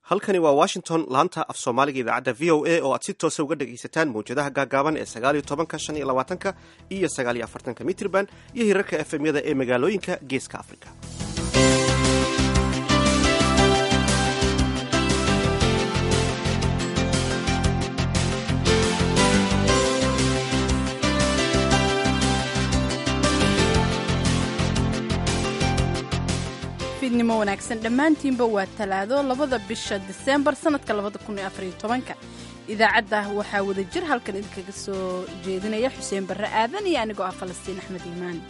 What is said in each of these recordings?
halkani waa washington laanta af soomaaliga idaacadda v o a oo aad si toosa uga dhegaysataan mawjadaha gaagaaban ee sagaaliyo tobanka shan iyo labaatanka iyo sagaaliyo afartanka mitrban iyo hirarka efemyada ee magaalooyinka geeska africa fiidnimo wanaagsan dhammaantiinba waa talaado labada bisha diseembar sannadka labada kun iyo afariyo tobanka idaacadda waxaa wada jir halkan idinkaga soo jeedinaya xuseen barre aadan iyo anigoo ah falastiin axmed iimaan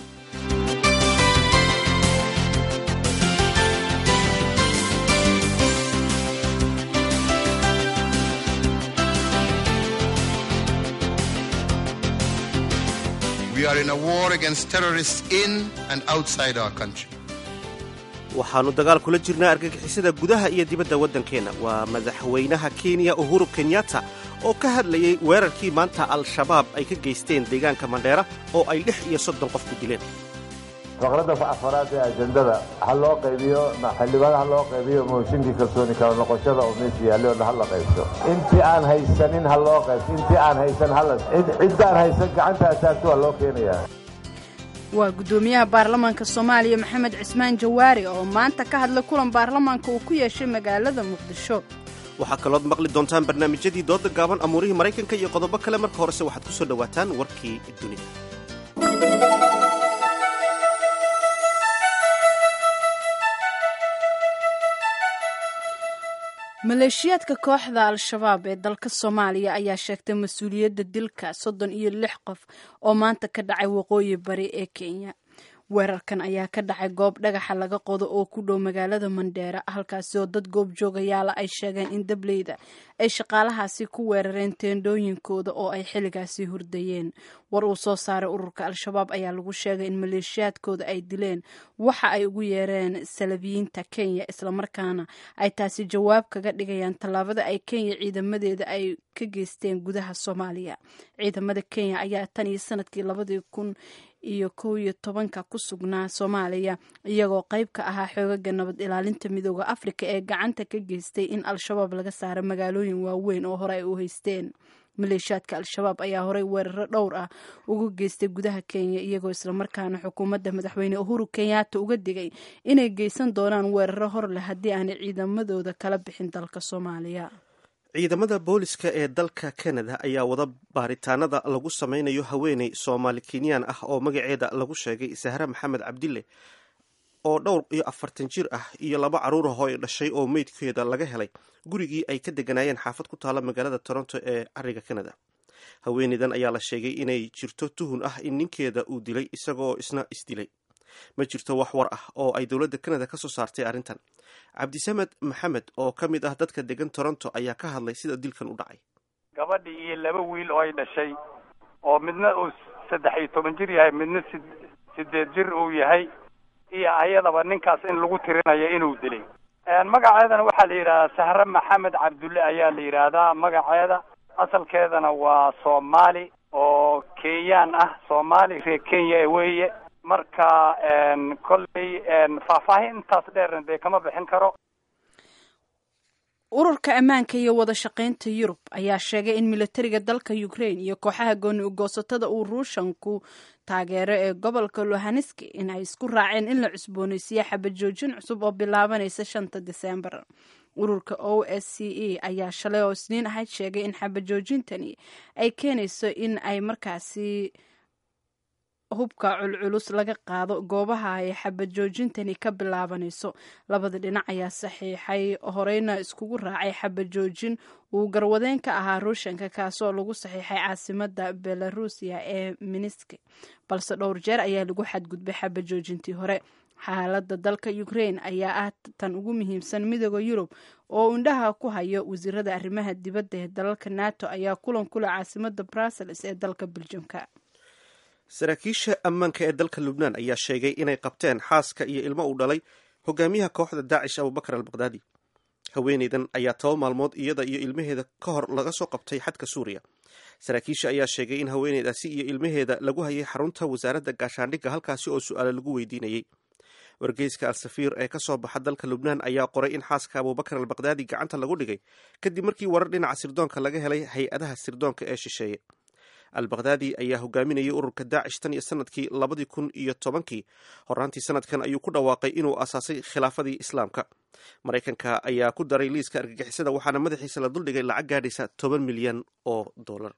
We are in a war against terrorists in and outside our country. waxaannu dagaal kula jirnaa argagixisada gudaha iyo dibadda waddankeenna waa madaxweynaha kenya uhuru kenyatta oo ka hadlayay weerarkii maanta al-shabaab ay ka geysteen deegaanka mandheera oo ay lix iyo soddon qof ku dileen faqradda afaraad ee ajendada ha loo qaybiyo xildhibaan ha loo qaybiyo mooshinkii kalsooni kala noqoshada oo meesha yaallay oo ha la qaybso intii aan haysanin ha loo qaybso intii aan haysan hala ciddaan haysan gacanta asaagto waa loo keenayaa waa guddoomiyaha baarlamaanka soomaaliya maxamed cismaan jawaari oo maanta ka hadlay kulan baarlamaanka uu ku yeeshay magaalada muqdisho waxaa kalood maqli doontaan barnaamijyadii dooda gaaban amuurihii maraykanka iyo qodobo kale marka horese waxaad ku soo dhowaataan warkii dunida maleeshiyaadka kooxda al-shabaab ee dalka soomaaliya ayaa sheegtay mas-uuliyadda dilka soddon iyo lix qof oo maanta ka dhacay waqooyi bari ee kenya weerarkan ayaa ka dhacay goob dhagaxa laga qodo oo ku dhow magaalada mandheera halkaasi oo dad goob joogayaala ay sheegeen in dableyda ay shaqaalahaasi ku weerareen teendhooyinkooda oo ay xilligaasi hurdayeen war uu soo saaray ururka al-shabaab ayaa lagu sheegay in maleeshiyaadkooda ay dileen waxa ay ugu yeereen salabiyiinta kenya islamarkaana ay taasi jawaab kaga dhigayaan tallaabada ay kenya ciidamadeeda ay ka geysteen gudaha soomaaliya ciidamada kenya ayaa tan iyo sanadkii labadii kun iyo kow iyo tobanka ku sugnaa soomaaliya iyagoo qayb ka ahaa xoogaga nabad ilaalinta midooda afrika ee gacanta ka geystay in al-shabaab laga saaro magaalooyin waaweyn oo hore ay u haysteen maleeshiyaadka al-shabaab ayaa horey weeraro dhowr ah uga geystay gudaha kenya iyagoo islamarkaana xukuumadda madaxweyne uhuru kenyatta uga digay inay geysan doonaan weeraro hor leh haddii aanay ciidamadooda kala bixin dalka soomaaliya ciidamada booliska ee dalka canada ayaa wada baaritaanada lagu sameynayo haweeney soomaali kenyaan ah oo magaceeda lagu sheegay sahre maxamed cabdille oo dhowr iyo afartan jir ah iyo laba carruur ahoo ay dhashay oo meydkeeda laga helay gurigii ay ka deganaayeen xaafad ku taalla magaalada toronto ee cariga canada haweeneydan ayaa la sheegay inay jirto tuhun ah in ninkeeda uu dilay isagoo isna isdilay ma jirto wax war ah oo ay dowladda canada ka soo saartay arrintan cabdisamed maxamed oo ka mid ah dadka degan toronto ayaa ka hadlay sida dilkan u dhacay gabadhi iyo laba wiil oo ay dhashay oo midna uu saddex iyo toban jir yahay midna sid sideed jir uu yahay iyo ayadaba ninkaas in lagu tirinayo inuu dilay magaceedana waxaa la yidhahdaa sahre maxamed cabdulle ayaa la yidhaahdaa magaceeda asalkeedana waa soomaali oo kenyaan ah soomaali reer kenya weeye marka kolley faahfaahin intaas dheerna dee kama bixin karo ururka ammaanka iyo wada shaqaynta yurub ayaa sheegay in militariga dalka ukraine iyo kooxaha gooni ugoosatada uu ruushanku taageero ee gobolka lohaneski in ay isku raaceen in la cusbooneysiiyo xabajoojin cusub oo bilaabanaysa shanta diseembar ururka o s c e ayaa shalay oo isniin ahayd sheegay in xabajoojintani ay keenayso in ay markaasi hubka culculus laga qaado goobaha ay xabajoojintani ka bilaabanayso labada dhinac ayaa saxiixay horeyna iskugu raacay xabajoojin uu garwadeen ka ahaa ruushanka kaasoo lagu saxiixay caasimada belarusiya ee minisk balse dhowr jeer ayaa lagu xadgudbay xabajoojintii hore xaalada dalka ukraine ayaa ah tan ugu muhiimsan midooda yurub oo indhaha ku hayo wasiirada arrimaha dibadda ee dalalka nato ayaa kulan kule caasimada brussels ee dalka beljamka saraakiisha ammaanka ee dalka lubnaan ayaa sheegay inay qabteen xaaska iyo ilmo uu dhalay hogaamiyaha kooxda daacish abubakar al bakdaadi haweeneydan ayaa toba maalmood iyada iyo ilmaheeda ka hor laga soo qabtay xadka suuriya saraakiisha ayaa sheegay in haweeneydaasi iyo ilmaheeda lagu hayay xarunta wasaaradda gaashaandhigga halkaasi oo su-aale lagu weydiinayey wargeyska al-safiir ee ka soo baxa dalka lubnaan ayaa qoray in xaaska abubakar albaqdaadi gacanta lagu dhigay kadib markii warar dhinaca sirdoonka laga helay hay-adaha sirdoonka ee shisheeye albaqdaadi ayaa hogaaminayay ururka daacish tan iyo sanadkii labadii kun iyo tobankii horaantii sanadkan ayuu ku dhawaaqay inuu asaasay khilaafadii islaamka maraykanka ayaa ku daray liiska argagixisada waxaana madaxiisa la duldhigay lacag gaadhaysa toban milyan oo dollar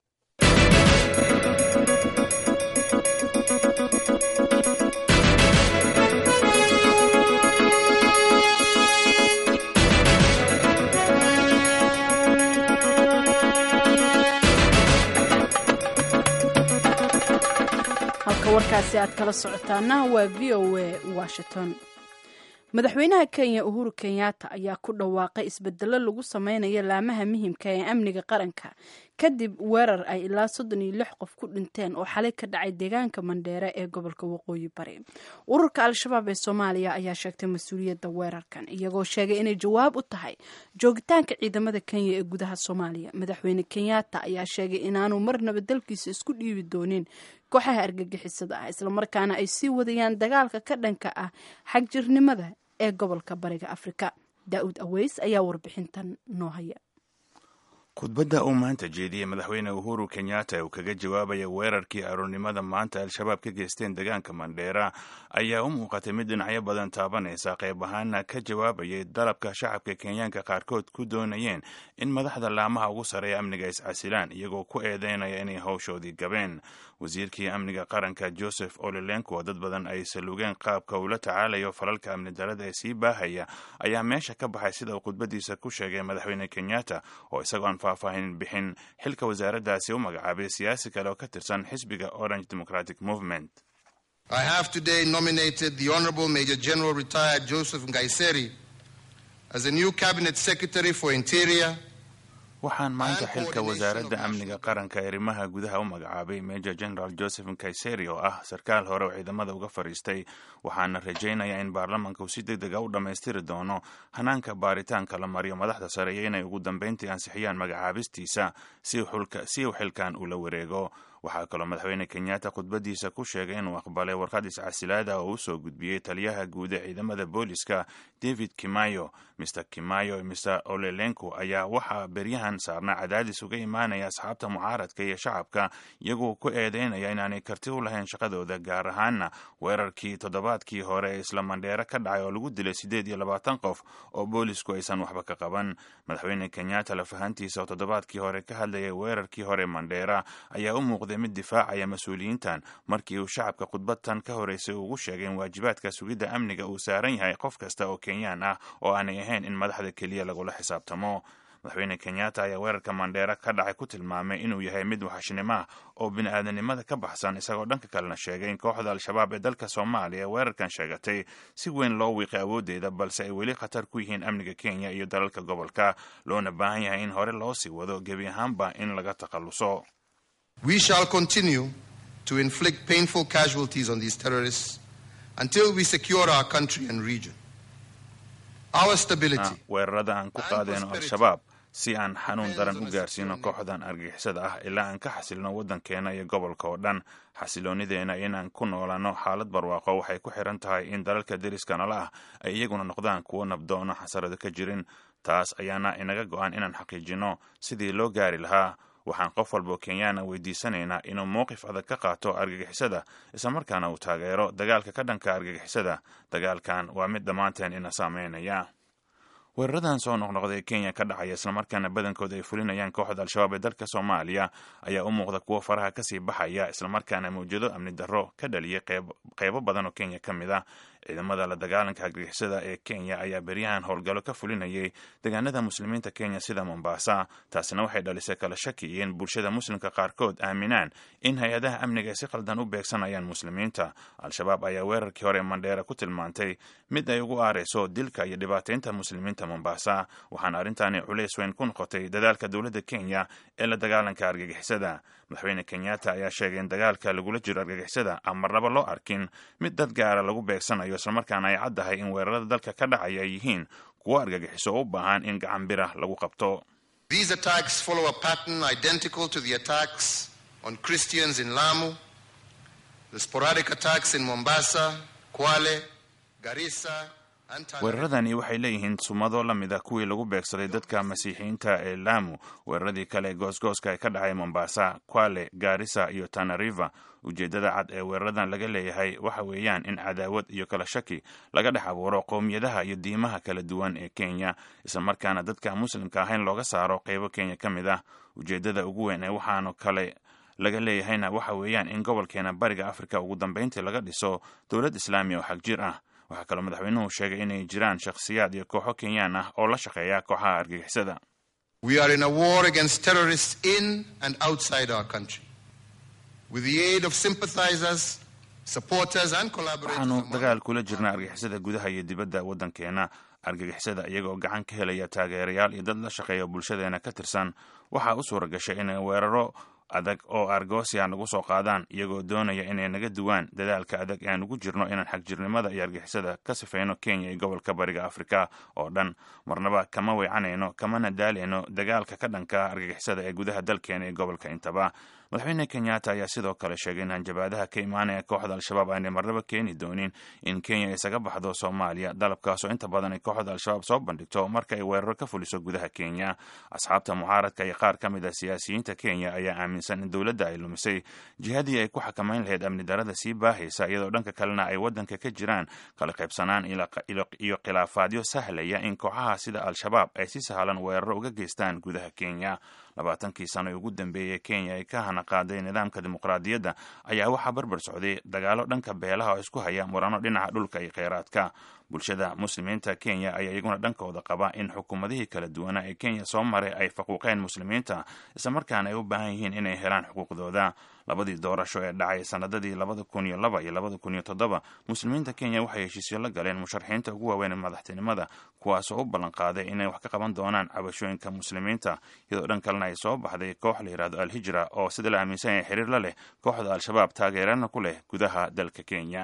halka warkaasi aad kala socotaana waa v o a washington madaxweynaha kenya uhuru kenyatta ayaa ku dhawaaqay isbedelo lagu sameynayo laamaha muhimka ee amniga qaranka kadib weerar ay ilaa soddon iyo lix qof ku dhinteen oo xalay ka dhacay deegaanka mandheere ee gobolka waqooyi bari ururka al-shabaab ee soomaaliya ayaa sheegtay mas-uuliyadda weerarkan iyagoo sheegay inay jawaab u tahay joogitaanka ciidamada kenya ee gudaha soomaaliya madaxweyne kenyatta ayaa sheegay inaanu marnaba dalkiisa isku dhiibi doonin kooxaha argagixisada ah islamarkaana ay sii wadayaan dagaalka ka dhanka ah xagjirnimada ee gobolka bariga afrika daa-uud aweys ayaa warbixintan noo haya khudbadda uu maanta jeediyey madaxweyne uhuru kenyatta uu kaga jawaabaya weerarkii aroornimada maanta al-shabaab ka geysteen deegaanka mandheera ayaa u muuqatay mid dhinacyo badan taabanaysa qayb ahaana ka jawaabayay dalabka shacabka kenyaanka qaarkood ku doonayeen in madaxda laamaha ugu sarreeya amniga iscasilaan iyagoo ku eedeynaya inay howshoodii gabeen wasiirkii amniga qaranka joseph olelenko dad badan ay salugeen qaabka uu la tacaalayo falalka amni darada ee sii baahaya ayaa meesha ka baxay sida uu khudbadiisa ku sheegay madaxweyne kenyatta oo isagoo aan faahfaahin bixin xilka wasaaraddaasi u magacaabay siyaasi kale oo ka tirsan xisbiga orange democratic movement I have today nominated the Honorable Major General Retired Joseph Ngaiseri as the new Cabinet Secretary for Interior. waxaan maanta xilka wasaaradda amniga qaranka arrimaha gudaha u magacaabay major general joseph nkaiseri oo ah sarkaal hore oo ciidamada uga fadhiistay waxaana rajaynayaa in baarlamanka uu si deg dega u dhammaystiri doono hanaanka baaritaanka la mariyo madaxda sare iyo inay ugu dambeyntii ansixiyaan magacaabistiisa si uu xilkan ula wareego waxaa kaloo madaxweyne kenyatta khudbadiisa ku sheegay inuu aqbalay warqad iscasilaada oo u soo gudbiyey taliyaha guud ee ciidamada booliska david kimayo mr kimayo iyo mr olelenko ayaa waxaa beryahan saarnaa cadaadis uga imaanaya asxaabta mucaaradka iyo shacabka iyagoo ku eedeynaya inaanay karti u lahayn shaqadooda gaar ahaana weerarkii toddobaadkii hore ee isla mandheere ka dhacay oo lagu dilay siddeed iyo labaatan qof oo boolisku aysan waxba ka qaban madaxweyne kenyatta lafahantiisa oo toddobaadkii hore ka hadlayay weerarkii hore mandheera ayaa u muuqday mid difaacaya mas-uuliyiintan markii uu shacabka khudbadtan ka horeysay ugu sheegay in waajibaadka sugidda amniga uu saaran yahay qof kasta oo kenyaan ah oo aanay ahayn in madaxda keliya lagula xisaabtamo madaxweyne kenyatta ayaa weerarka mandheera ka dhacay ku tilmaamay inuu yahay mid waxashnimo ah oo bini-aadanimada ka baxsan isagoo dhanka kalena sheegay in kooxda al-shabaab ee dalka soomaaliya weerarkan sheegatay si weyn loo wiiqay awooddeeda balse ay weli khatar ku yihiin amniga kenya iyo dalalka gobolka loona baahan yahay in hore loo sii wado gebi ahaanba in laga takhalluso We shall continue to inflict painful casualties on these terrorists until we secure our country and region. Our stability. weerarada aan ku qaadeyno al-shabaab si aan xanuun daran u gaarsiino kooxdan argixisada ah ilaa aan ka xasilno waddankeena iyo gobolka oo dhan xasiloonideena inaan ku noolaano xaalad barwaaqo waxay ku xiran tahay in dalalka deriska nala ah ay iyaguna noqdaan kuwo nabdoono xasarado ka jirin taas ayaana inaga go-an inaan xaqiijino sidii loo gaari lahaa waxaan qof walboo kenyaana weydiisanaynaa inuu mowqif adag ka qaato argagixisada islamarkaana uu taageero dagaalka ka dhanka argagixisada dagaalkan waa mid dhammaanteen ina saameynaya weeraradan soo noqnoqday kenya ka dhacaya islamarkaana badankooda ay fulinayaan kooxda al-shabaab ee dalka soomaaliya ayaa u muuqda kuwo faraha kasii baxaya islamarkaana mawjado amni darro ka dhaliyay qeybo badan oo kenya ka mid ah ciidamada la dagaalanka argagixisada ee kenya ayaa beryahan howlgallo ka fulinayay deegaanada muslimiinta kenya sida mombasa taasina waxay dhalisay kala shaki iyo in bulshada muslimka qaarkood aaminaan in hay-adaha amniga ay si qaldan u beegsanayaan muslimiinta al-shabaab ayaa weerarkii hore mandheera ku tilmaantay mid ay ugu aareyso dilka iyo dhibaataynta muslimiinta mombasa waxaana arrintaani culays weyn ku noqotay dadaalka dowladda kenya ee la dagaalanka argagixisada madaxweyne kenyatta ayaa sheegay in dagaalka lagula jiro argagixisada aan marnaba loo arkin mid dad gaara lagu beegsanayo islamarkaana ay caddahay in weerarada dalka ka dhacaya ay yihiin kuwo argagixiso oo u baahan in gacan birah lagu qabto These attacks follow a pattern identical to the attacks on Christians in Lamu, the sporadic attacks in Mombasa, Kwale, Garissa, and Tana weeraradani waxay leeyihiin sumado la mid ah kuwii lagu beegsaday dadka masiixiyiinta ee laamu weeraradii kale ee goosgooska ee ka dhacay mombasa kwale gaarisa iyo tana river ujeeddada cad ee weeraradan laga leeyahay waxa weeyaan in cadaawad iyo kala shaki laga dhex abuuro qowmiyadaha iyo diimaha kala duwan ee kenya islamarkaana dadka muslimka ahayn looga saaro qeybo kenya ka mid ah ujeeddada ugu weyn ee waxaanu kale laga leeyahayna waxa weeyaan in gobolkeena bariga afrika ugu dambeyntii laga dhiso dowlad islaami oo xagjir ah waxaa kaloo madaxweynuhu sheegay inay jiraan shakhsiyaad iyo kooxo kenyaan ah oo la shaqeeya kooxaha argagixisada We are in a war against terrorists in and outside our country. With the aid of sympathizers, supporters, and collaborators, waxaanu among dagaal kula jirnaa argagixisada gudaha iyo dibadda waddankeena argagixisada iyagoo gacan ka helaya taageerayaal iyo dad la shaqeeya bulshadeena ka tirsan waxaa u suura gashay inay weeraro adag oo argoosia nagu soo qaadaan iyagoo doonaya inay naga duwaan dadaalka adag ee aan ugu jirno inaan xagjirnimada iyo argixisada ka sifayno kenya iyo gobolka bariga afrika oo dhan marnaba kama weecanayno kamana daalayno dagaalka ka dhanka argagixisada ee gudaha dalkeena iyo gobolka intaba madaxweyne kenyatta ayaa sidoo kale sheegay in hanjabaadaha ka imaanaya kooxda al-shabaab aanay marnaba keeni doonin in kenya isaga baxdo soomaaliya dalabkaasoo inta badan ay kooxda al-shabaab soo bandhigto marka ay weeraro ka fuliso gudaha kenya asxaabta mucaaradka iyo qaar ka mid ah siyaasiyiinta kenya ayaa aaminsan in dowladda ay lumisay jihadii ay ku xakamayn lahayd amni darada sii baahaysa iyadoo dhanka kalena ay waddanka ka jiraan kala qaybsanaan iyo khilaafaadyo sahlaya in kooxaha sida al-shabaab ay si sahlan weeraro uga geystaan gudaha kenya labaatankii sano ee ugu dambeeyey kenya ay ka hana qaaday nidaamka dimuqraadiyadda ayaa waxaa barbar socday dagaalo dhanka beelaha oo isku haya murano dhinaca dhulka iyo kheyraadka bulshada muslimiinta kenya ayaa iyaguna dhankooda qaba in xukuumadihii kala duwanaa ee kenya soo maray ay faquuqeen muslimiinta islamarkaana ay u baahan yihiin inay helaan xuquuqdooda labadii doorasho ee dhacay sanadadii labada kun iyo laba iyo labada kun iyo toddoba muslimiinta kenya waxay heshiisyo la galeen musharaxiinta ugu waaweyn ee madaxtinimada kuwaasoo u ballan qaaday inay wax ka qaban doonaan cabashooyinka muslimiinta iyadoo dhan kalena ay soo baxday koox la yidhahdo al-hijra oo sida la aaminsan yahay xiriir la leh kooxda al-shabaab taageerana ku leh gudaha dalka kenya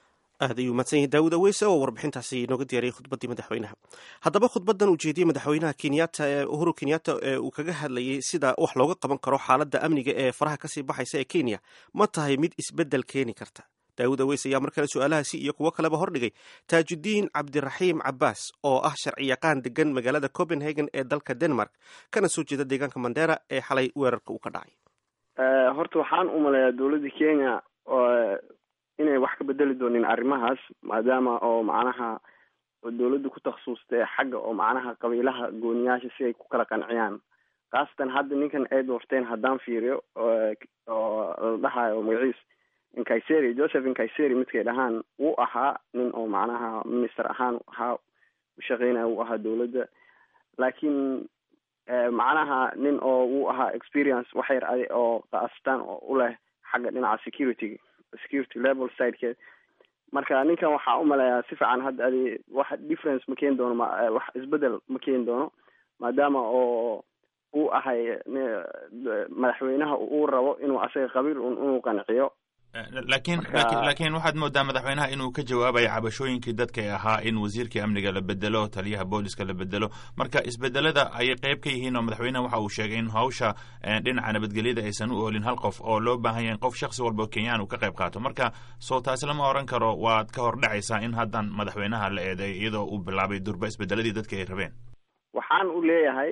aad ayuu mahadsan yahay daawud aweyse oo warbixintaasi inooga diyaariyey khudbaddii madaxweynaha haddaba khudbaddan uu jeediyey madaxweynaha kenyatta ee uhuru kenyatta ee uu kaga hadlayay sida wax looga qaban karo xaaladda amniga ee faraha kasii baxaysa ee kenya ma tahay mid isbeddel keeni karta daawud aweyse ayaa mar kale su-aalahaasi iyo kuwo kaleba hordhigay taajudiin cabdiraxiim cabaas oo ah sharciyaqaan degan magaalada copenhagen ee dalka denmark kana soo jeeda deegaanka mandera ee xalay weerarka uu ka dhacay horta waxaan u maleeyaa dowladda kenya inay wax ka bedeli doonin arrimahaas maadaama oo macnaha dowladda ku takhasustay xagga oo macnaha qabiilaha gooniyaasha si ay ku kala qanciyaan khaasatan hadda ninkan ay doorteen haddaan fiiriyo oo la dhahayo magaciis inkaiseri joseph inkaiseri midkay dhahaan wuu ahaa nin oo macnaha minister ahaan ahaa ushaqeynaya wuu ahaa dowladda laakiin macnaha nin oo wuu ahaa experience wax yar adi oo khaasatan oo u leh xagga dhinaca security security level sidekeed marka ninkan waxaa u maleeyaa si fiican hadda adi wax difference ma keeni doono wax isbedel ma keeni doono maadaama oo uu ahay madaxweynaha uu rabo inuu asaga qabiil un inuu qanciyo laakiin lakin laakiin waxaad moodaa madaxweynaha inuu ka jawaabayo cabashooyinkii dadkay ahaa in wasiirkii amniga la bedelo taliyaha booliska la bedelo marka isbedelada ayay qeyb ka yihiin oo madaxweynaha waxa uu sheegay in hawsha dhinaca nabadgelyada aysan u oolin hal qof oo loo baahan yahay in qof shaksi walba oo kenyaan uu ka qayb qaato marka soo taasi lama oran karo waad ka hor dhacaysaa in haddan madaxweynaha la eedeeyo iyadoo uu bilaabay durba isbedeladii dadka ay rabeen waxaan u leeyahay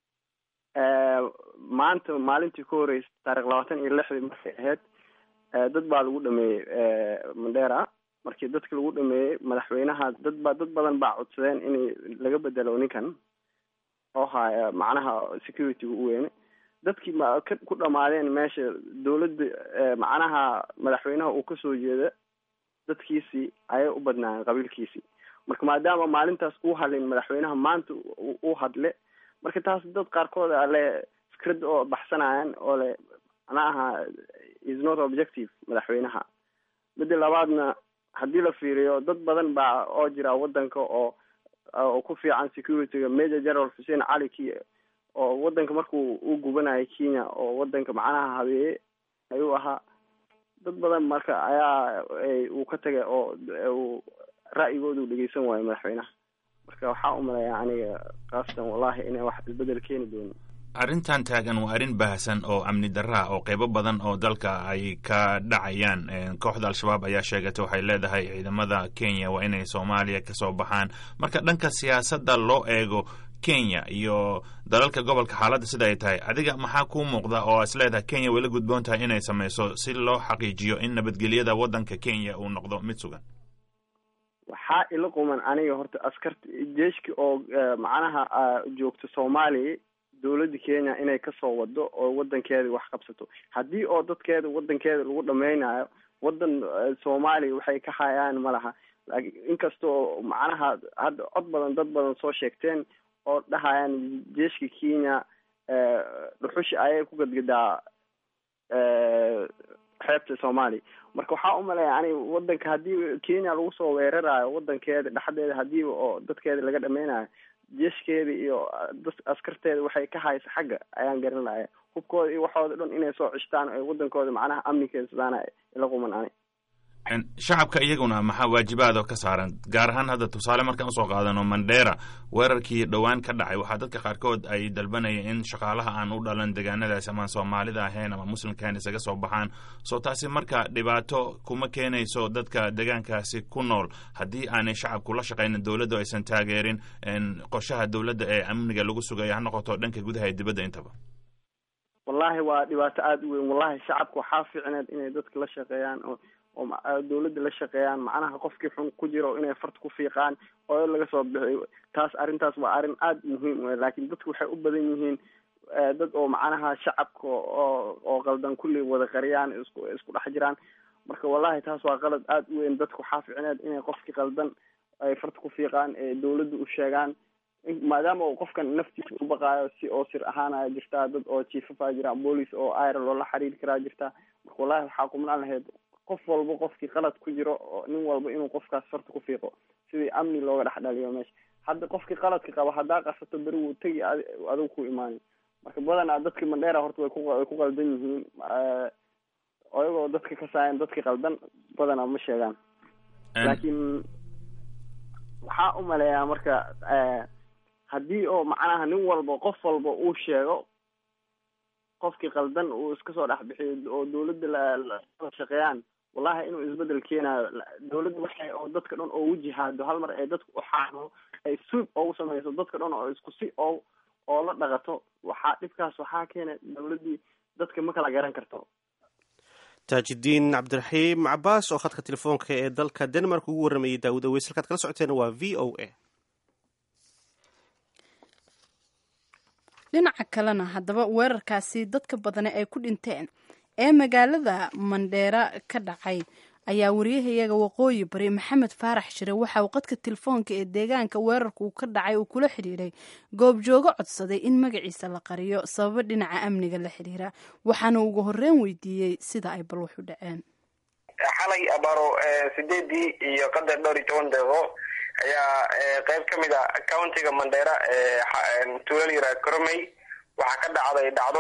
maanta maalintii ku horreysay taarikh labaatan iyo lixdii markay ahayd dad baa lagu dhameeyey mandera markii dadka lagu dhameeyey madaxweynaha dad ba dad badan baa codsadeen in laga bedelo ninkan oo haya macnaha security-ga u weyne dadkii ma ka ku dhamaadeen meesha dowladda macnaha madaxweynaha uu kasoo jeeda dadkiisii ayay u badnaayeen qabiilkiisii marka maadaama maalintaas uu hadlin madaxweynaha maanta u hadle marka taas dad qaarkood ale fikrad oo baxsanayaan oo le macnaha is not objective madaxweynaha midda labaadna haddii la fiiriyo dad badan baa oo jira wadanka oo oo ku fiican security-ga major general xuseen cali ki oo wadanka markuu u gubanayo kenya oo wadanka macnaha habeeye ayuu ahaa dad badan marka ayaa uu ka tagay oo uu ra'yigooda u dhegeysan waayo madaxweynaha marka waxaa u maleeyaa aniga kaastan wallahi inay wax isbedel keeni doonin arrintan taagan waa arrin baahsan oo amni darraa oo qeybo badan oo dalka ay ka dhacayaan kooxda al-shabaab ayaa sheegatay waxay leedahay ciidamada kenya waa inay soomaaliya kasoo baxaan marka dhanka siyaasadda loo eego kenya iyo dalalka gobolka xaaladda sida ay tahay adiga maxaa kuu muuqda oo is leedahay kenya way la gudboon tahay inay sameyso si loo xaqiijiyo in nabadgelyada waddanka kenya uu noqdo mid sugan waxaa ila quman aniga horta askarta jeeshki oo macnaha joogto soomaaliya dowladda kenya inay kasoo wado oo wadankeeda wax qabsato haddii oo dadkeeda wadankeeda lagu dhameynayo wadan soomaaliya waxay ka hayaan ma laha inkasta oo macnaha hadda cod badan dad badan soo sheegteen oo dhahayaan jeeshka kenya dhuxushi ayay ku gadgadaa xeebta soomaaliya marka waxaa umaleeya aniga wadanka haddii kenya lagu soo weerarayo wadankeeda dhexdeeda hadiiba oo dadkeeda laga dhameynayo jeeshkeeda iyo dad askarteeda waxay ka haysa xagga ayaan garan lahaya hubkooda iyo waxooda dhan inay soo cishtaan o wadankooda macnaha amnikeesadaan ila quman ani shacabka iyaguna maxaa waajibaad oo ka saaran gaar ahaan hadda tusaale markaan usoo qaadano mandera weerarkii dhowaan ka dhacay waxaa dadka qaarkood ay dalbanayeen in shaqaalaha aan u dhalan degaanadaasi amaan soomaalida ahayn ama muslimka ahayn isaga soo baxaan soo taasi marka dhibaato kuma keenayso dadka degaankaasi ku nool haddii aanay shacabku la shaqaynin dowladdu aysan taageerin qorshaha dowladda ee amniga lagu sugaya ha noqoto dhanka gudaha ee dibadda intaba wallahi waa dhibaato aada u weyn wallahi shacabka waxaa fiicneed inay dadka la shaqeeyaan oo oo dawladda la shaqeeyaan macnaha qofkii xun ku jiro inay farta ku fiiqaan oo laga soo bixiyo taas arrintaas waa arrin aada muhiim u laakiin dadku waxay u badan yihiin dad oo macnaha shacabka oo oo qaldan kulli wada qariyaan isku isku dhex jiraan marka wallahi taas waa qalad aada u weyn dadku waxaa fiicneed inay qofkii qaldan ay farta ku fiiqaan ee dawladda u sheegaan maadaama uu qofkan naftiisa u baqaayo si oo sir ahaanaya jirtaa dad oo jiifafaa jira boolice oo ira loola xiriiri karaa jirtaa marka wallahi waxaa kumnaan lahayd qof walba qofkii qalad ku jiro oo nin walba inuu qofkaas farta ku fiiqo sidii amni looga dhex dhaliyo meesha hadda qofkii qaladka qaba haddaa qasato beri wuu tegi adigu ku imaanay marka badanaa dadka mandheera horta way ku way ku qaldan yihiin ayagoo dadka ka saayan dadka qaldan badanaa ma sheegaan laakiin waxaa u maleeyaa marka haddii oo macnaha nin walba qof walba uu sheego qofkii qaldan uu iska soo dhex bixiyo oo dawladda la shaqeeyaan wallahi inuu isbedel keenayo dawladda waxay oo dadka dhan oo wajihaado hal mar ay dadka uxaano ay suub oogu sameyso dadka dhan oo isku si oo oo la dhaqato waxaa dhibkaas waxaa keena dawladdii dadka ma kala garan karto taajidiin cabdiraxiim cabaas oo khadka telefoonka ee dalka denmark ugu warramayay daawud aweys halkaad kala socoteena waa v o a dhinaca kalena haddaba weerarkaasi dadka badane ay ku dhinteen ee magaalada mandheera ka dhacay ayaa wariyahayaga waqooyi bari maxamed faarax shire waxa uu qadka telefoonka ee deegaanka weerarku ka dhacay uu kula xidhiiray goobjoogo codsaday in magaciisa la qariyo sababo dhinaca amniga la xidhiira waxaana ugu horreyn weydiiyey sida ay bal wax u dhaceen xalay abaaro sideedii iyo qadar dhowr iyo toban deeqo ayaa qeyb ka mid a countiga mandheera tuulal yara coromey waxaa ka dhacday dhacdo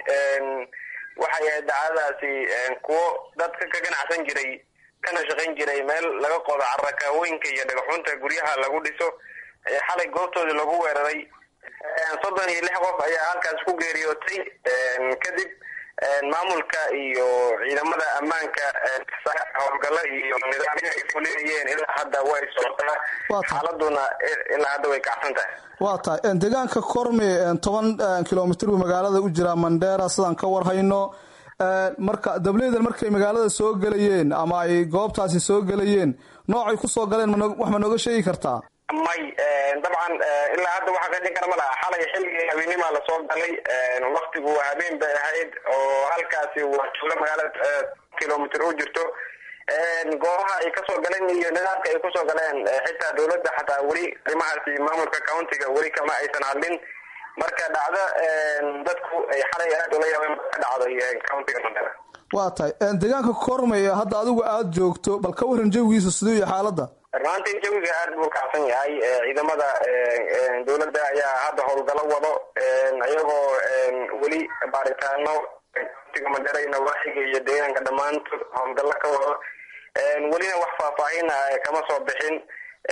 waxay ahayd dacdadaasi kuwo dadka ka ganacsan jiray kana shaqayn jiray meel laga qodo carakaawooyinka iyo dhagaxunta guryaha lagu dhiso xalay goobtoodii lagu weeraray soddon iyo lix qof ayaa halkaas ku geeriyootay kadib maamulka iyo ciidamada ammaanka howlgalo iyo nidaamyo ay fulinayeen ilaa hadda way socotaa xaaladuna ilaa hadda way kacsan tahay waa tahay deegaanka korme toban kilomitr buu magaalada u jiraa mandheera sidaan ka warhayno marka dableydan markay magaalada soo gelayeen ama ay goobtaasi soo gelayeen noocay kusoo galeen wax ma nooga sheegi kartaa may dabcan ilaa hadda waxa qeexin kara ma laha xalay xilligii habeenimaa lasoo galay waktigu habeen bay ahayd oo halkaasi waa tuulo magaalada kilomitr u jirto goobaha ay kasoo galeen iyo nidaamka ay kusoo galeen xitaa dawladda xataa weli arrimahaasi maamulka countiga weli kama aysan hadlin marka dhacdo dadku ay xalay aad ula yaabeen ka dhacday countiga mandera waa tahay deegaanka kormay hadda adigu aada joogto bal ka waran jawigiisa siduu iyo xaaladda runaantii jawiga aad buu kacsan yahay ciidamada dawladda ayaa hadda howlgalo wado iyagoo weli baaritaano countiga mandera iyo nawaaxiga iyo deegaanka dhammaantood howlgallo ka wado welina wax faahfaahin kama soo bixin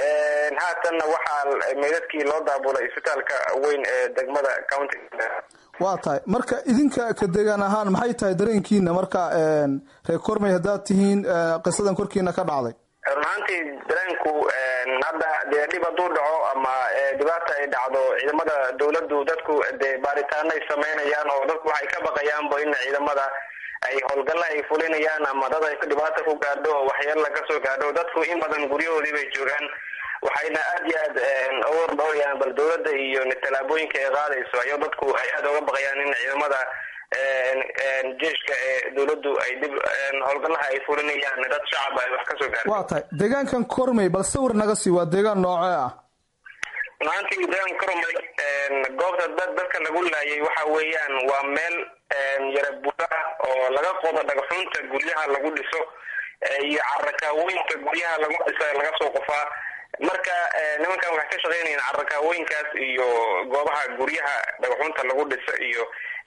haatanna waxaa meydadkii loo daabulay isbitaalka weyn ee degmada countiga waa tahay marka idinka ka degaan ahaan maxay tahay dareenkiina marka reer kormey haddaad tihiin qisadan korkiina ka dhacday run ahaantii dareenku hadda dee dhib hadduu dhaco ama dhibaata ay dhacdo ciidamada dawladdu dadku dee baaritaano ay samaynayaan oo dadku waxay ka baqayaanba in ciidamada ay howlgalla ay fulinayaan ama dad ay dhibaata ku gaadho oo waxyeella ka soo gaadho dadku in badan guryahoodii bay joogaan waxayna aad iyo aad uga ordhowrayaan bal dawladda iyo tallaabooyinka ay qaadayso ayo dadku ay aada uga baqayaan in ciidamada jeeshka ee dawladdu ay dib howlgallaha ay fulinayaan dad shacab ay wax ka soo gaareen waa tahay deegaankan kormey bal sawir naga sii waa deegaan noocee ah runaantii deegaan kormey goobta dad dadka lagu laayay waxa weeyaan waa meel yara buda oo laga qodo dhagxunta guryaha lagu dhiso iyo carakaawooyinka guryaha lagu dhiso laga soo qofaa marka nimankan waxay ka shaqeynayaan carakaawooyinkaas iyo goobaha guryaha dhagaxunta lagu dhisa iyo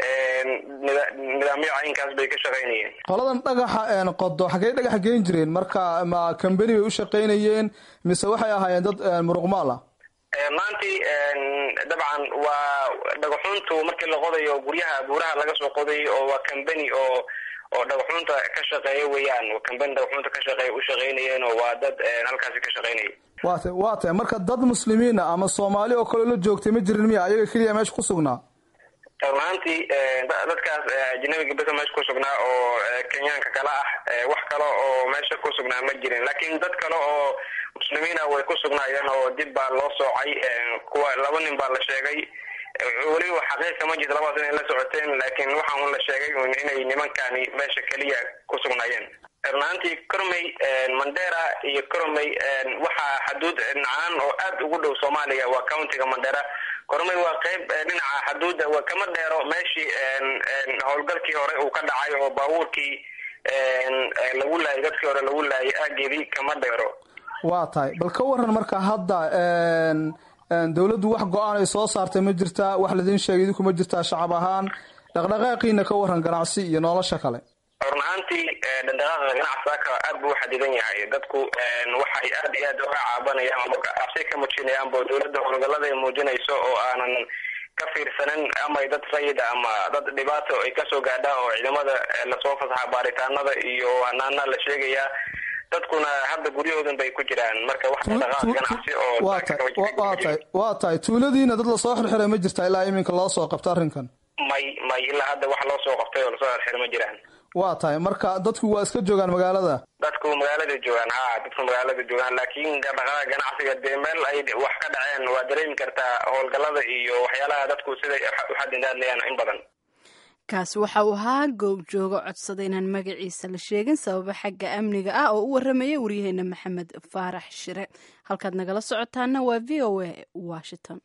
nidaamyo caynkaas bay ka shaqeynayeen qoladan dhagaxa qodo xaggey dhagaxa geen jireen marka ma cambeni bay u shaqeynayeen mise waxay ahaayeen dad muruqmaal ah maantii dabcan waa dhagaxuntu markii la qodayo guryaha buuraha laga soo qoday oo waa cambeni oo oo dhagaxunta ka shaqeeya weeyaan cambeni dhagaxunta ka shaqeeya u shaqeynayeen oo waa dad halkaasi ka shaqeynaya wa ta waa tahay marka dad muslimiina ama soomaali oo kaleo la joogtay ma jirin miya ayaga keliya meesha ku sugnaa run ahaantii dadkaas ajnabiga besa meesha ku sugnaa oo kenyaanka kale ah wax kale oo meesha ku sugnaa ma jirin laakiin dad kale oo muslimiina way ku sugnaayeen oo dib baa loo soocay kuwa laba nin baa la sheegay weliba xaqiiqa ma jirto labadaas inay la socoteen laakiin waxaa un la sheegay inay nimankani meesha keliya ku sugnaayeen run ahaantii cormey mandera iyo cormey waxaa xaduud nacaan oo aad ugu dhow soomaaliya waa countiga mandera cormey waa qeyb dhinaca xaduudda waa kama dheero meeshii howlgalkii hore uu ka dhacay oo baabuurkii lagu laayay dadkii hore lagu laayay aageedii kama dheero waa tahay bal ka waran marka hadda dawladdu wax go-aan ay soo saartay ma jirtaa wax laidin sheegay idinku ma jirtaa shacab ahaan dhaqdhaqaaqiina ka waran ganacsi iyo nolosha kale run ahaantii dhaqdhaqaaqa ganacsiaka aad buu uxadidan yahay dadku waxay aad iyo aad uga caabanayaan ama cabsi ka muujinayaanbo dawladda howlgallada ay muujinayso oo aanan ka fiirsanin ama dad rayid ama dad dhibaato ay kasoo gaadhaan oo ciidamada lasoo fasaxa baaritaanada iyo hanaana la sheegayaa dadkuna hadda guryahoodan bay ku jiraan marka wax dhaqdhaqaaq ganacsi oo waa tahay waa tahay waa tahay tuuladiina dad lasoo xirxiray ma jirtaa ilaa iminka loo soo qabta arrinkan may may ilaa hadda wax loo soo qabtay oo lasoo xirxiray ma jiraan waa tahay marka dadku waa iska joogaan magaalada dadku magaalada joogaan ha dadku magaalada joogaan laakiin dhaqdhaqaaqa ganacsiga dee meel ay wax ka dhaceen waa dareemi kartaa howlgallada iyo waxyaalaha dadku siday uxadindaadlayaan in badan kaasi waxa uu ahaa goobjoogo codsaday inaan magaciisa la sheegin sababa xagga amniga ah oo u warramaya waryaheena maxamed faarax shire halkaad nagala socotaana waa v o a washington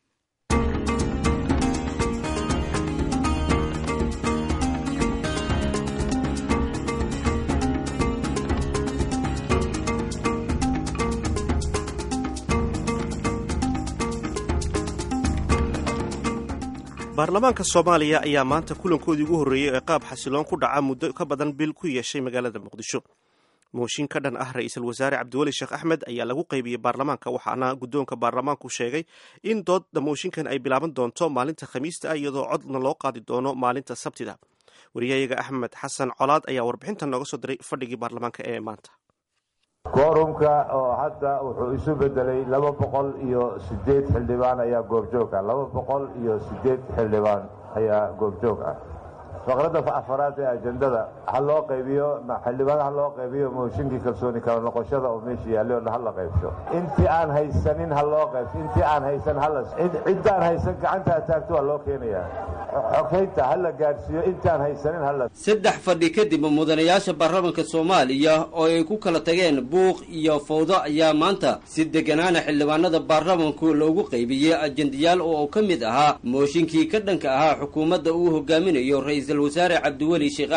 baarlamaanka soomaaliya ayaa maanta kulankoodii ugu horreeyey ee qaab xasiloon ku dhaca muddo ka badan bil ku yeeshay magaalada muqdisho mooshin ka dhan ah ra-iisul wasaare cabdiweli sheekh axmed ayaa lagu qaybiyey baarlamaanka waxaana guddoonka baarlamaanku sheegay in doodda mooshinkan ay bilaaban doonto maalinta khamiista ah iyadoo codna loo qaadi doono maalinta sabtida wariyayaga axmed xasan colaad ayaa warbixintan nooga soo diray fadhigii baarlamaanka ee maanta koorumka oo hadda wuxuu isu bedelay laba boqol iyo sideed xildhibaan ayaa goobjoog ah laba boqol iyo sideed xildhibaan ayaa goobjoog ah faqradda afaraad ee ajendada ha loo qaybiyo xildhibaan ha loo qaybiyo mooshinkii kalsooni kala noqoshada oo meesha yaallay oo ha la qaybso intii aan haysanin ha loo qaybso intii aan haysan hala ciddaan haysan gacanta ha taagto waa loo keenayaa xogeynta ha la gaadhsiiyo intaan haysanin hala saddex fadhi kadib mudanayaasha baarlamaanka soomaaliya oo ay ku kala tageen buuq iyo fawdo ayaa maanta si deganaana xildhibaanada baarlamanku loogu qaybiyey ajendayaal oo ka mid ahaa mooshinkii ka dhanka ahaa xukuumadda uu hogaaminayo ra-iisul wasaare cabdiweli sheekh axmed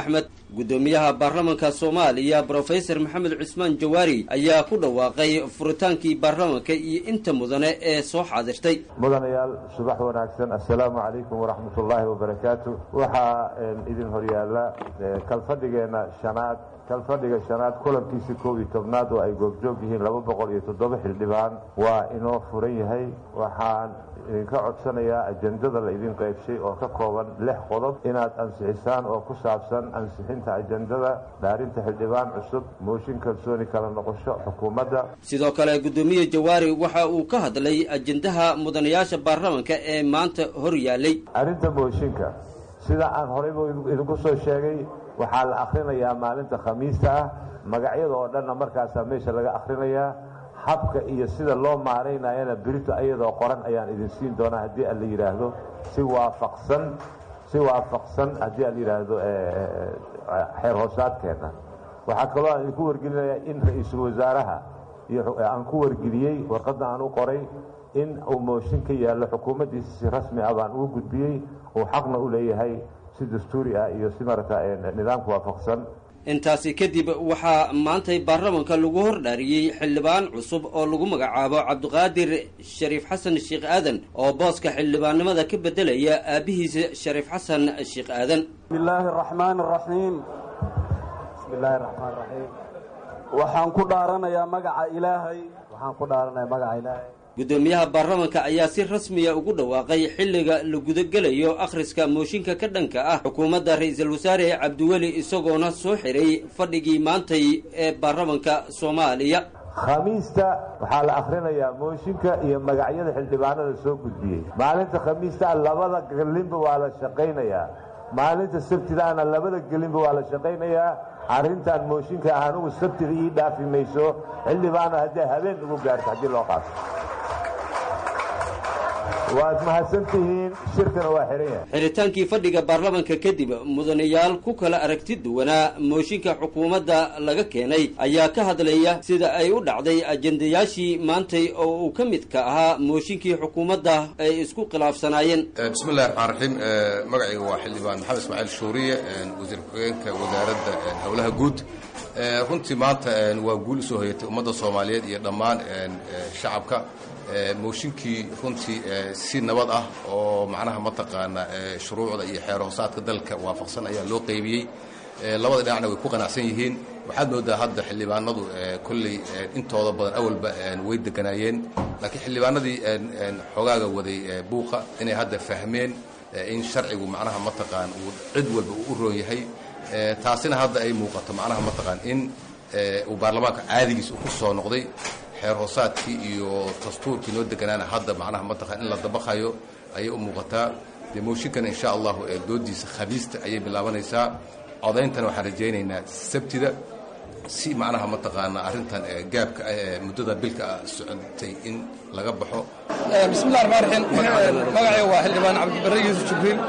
guddoomiyaha baarlamanka soomaaliya brofesor maxamed cusmaan jawaari ayaa ku dhawaaqay furitaankii baarlamanka iyo inta mudane ee soo xaadirtay mudanayaal subax wanaagsan assalaamu calaykum waraxmat ullaahi wabarakaatu waxaa idin horyaala kalfadhigeena shanaad kalfadhiga shanaad kulankiisii koob iyo tobnaad oo ay goobjoog yihiin laba boqol iyo toddoba xildhibaan waa inoo furan yahay waxaan idinka codsanayaa ajendada la idin qaybshay oo ka kooban lix qodob inaad ansixisaan oo ku saabsan ansixinta ajendada dhaarinta xildhibaan cusub mooshin kalsooni kala noqosho xukuumadda sidoo kale guddoomiye jawaari waxa uu ka hadlay ajendaha mudanayaasha baarlamanka ee maanta hor yaalay arrinta mooshinka sida aan horeyba idinku soo sheegay waxaa la akhrinayaa maalinta khamiista ah magacyada oo dhanna markaasaa meesha laga akhrinayaa habka iyo sida loo maaraynayana berito ayadoo qoran ayaan idin siin doonaa haddii aan la yidhaahdo si waafaqsan si waafaqsan haddii aan la yidhaahdo xeer hoosaadkeenna waxaa kaloo aan idinku wargelinayaa in ra-iisul wasaaraha iyo aan ku wargeliyey warqadda aan u qoray in uu mooshin ka yaallo xukuumaddiisa si rasmi ah baan ugu gudbiyey uu xaqna u leeyahay si dastuuri ah iyo si marata nidaamka waafaqsan intaasi kadib waxaa maantay baarlamanka lagu hordhaariyey xildhibaan cusub oo lagu magacaabo cabdiqaadir shariif xasan sheekh aadan oo booska xildhibaannimada ka beddelaya aabbihiisa shariif xasan sheekh aadan bismillaahi araxmaan araxiim bismillaahi araxmaan raxiim waxaan ku dhaaranayaa magaca ilaahay waxaan ku dhaaranayaa magaca ilaahay guddoomiyaha baarlamanka ayaa si rasmiya ugu dhawaaqay xilliga la gudagelayo akhriska mooshinka ka dhanka ah xukuumadda ra-iisul wasaare cabdiweli isagoona soo xiray fadhigii maantay ee baarlamanka soomaaliya khamiista waxaa la akhrinayaa mooshinka iyo magacyada xildhibaanada soo gudbiyey maalinta khamiista labada gelinba waa la shaqaynayaa maalinta sabtidaana labada gelinba waa la shaqaynayaa arrintan mooshinka ah anugu sabtida ii dhaafi mayso xildhibaana haddii habeen ugu gaarto haddii loo qaato waad mahadsantihiin shirkana waa xihan yahay xiritaankii fadhiga baarlamanka kadib mudanayaal ku kala aragti duwanaa mooshinka xukuumadda laga keenay ayaa ka hadlaya sida ay u dhacday ajendayaashii maantay oo uu ka midka ahaa mooshinkii xukuumadda ay isku khilaafsanaayeen bismillahi raxmaan raxiim magacayga waa xildhibaan maxamed ismaaciil shuuriye wasiir ku-xigeenka wasaaradda howlaha guud runtii maanta waa guul usoo hoyatay ummadda soomaaliyeed iyo dhammaan shacabka mooshinkii runtii si nabad ah oo macnaha mataqaana shuruucda iyo xeer hoosaadka dalka waafaqsan ayaa loo qaybiyey labada dhinacna way ku qanacsan yihiin waxaad moodaa hadda xildhibaanadu kolley intooda badan awalba way deganaayeen laakiin xildhibaanadii xogaaga waday buuqa inay hadda fahmeen in sharcigu macnaha mataqaan uu cid walba uu u roon yahay taasina hadda ay muuqato macnaha mataqaan in uu baarlamaanka caadigiis uu ku soo noqday xeer hoosaadkii iyo dastuurkii noo deganaana hadda macnaha mataqaan in la dabaqayo ayay u muuqataa dee mooshinkana insha allahu doodiisa khamiista ayay bilaabanaysaa codayntana waxaan rajaynaynaa sabtida si macnaha mataqaana arrintan gaabka ah ee muddada bilka ah socotay in laga baxo bismillahi raxmaan raxiim magacayga waa xildhibaan cabdibarre yuusuf jibriil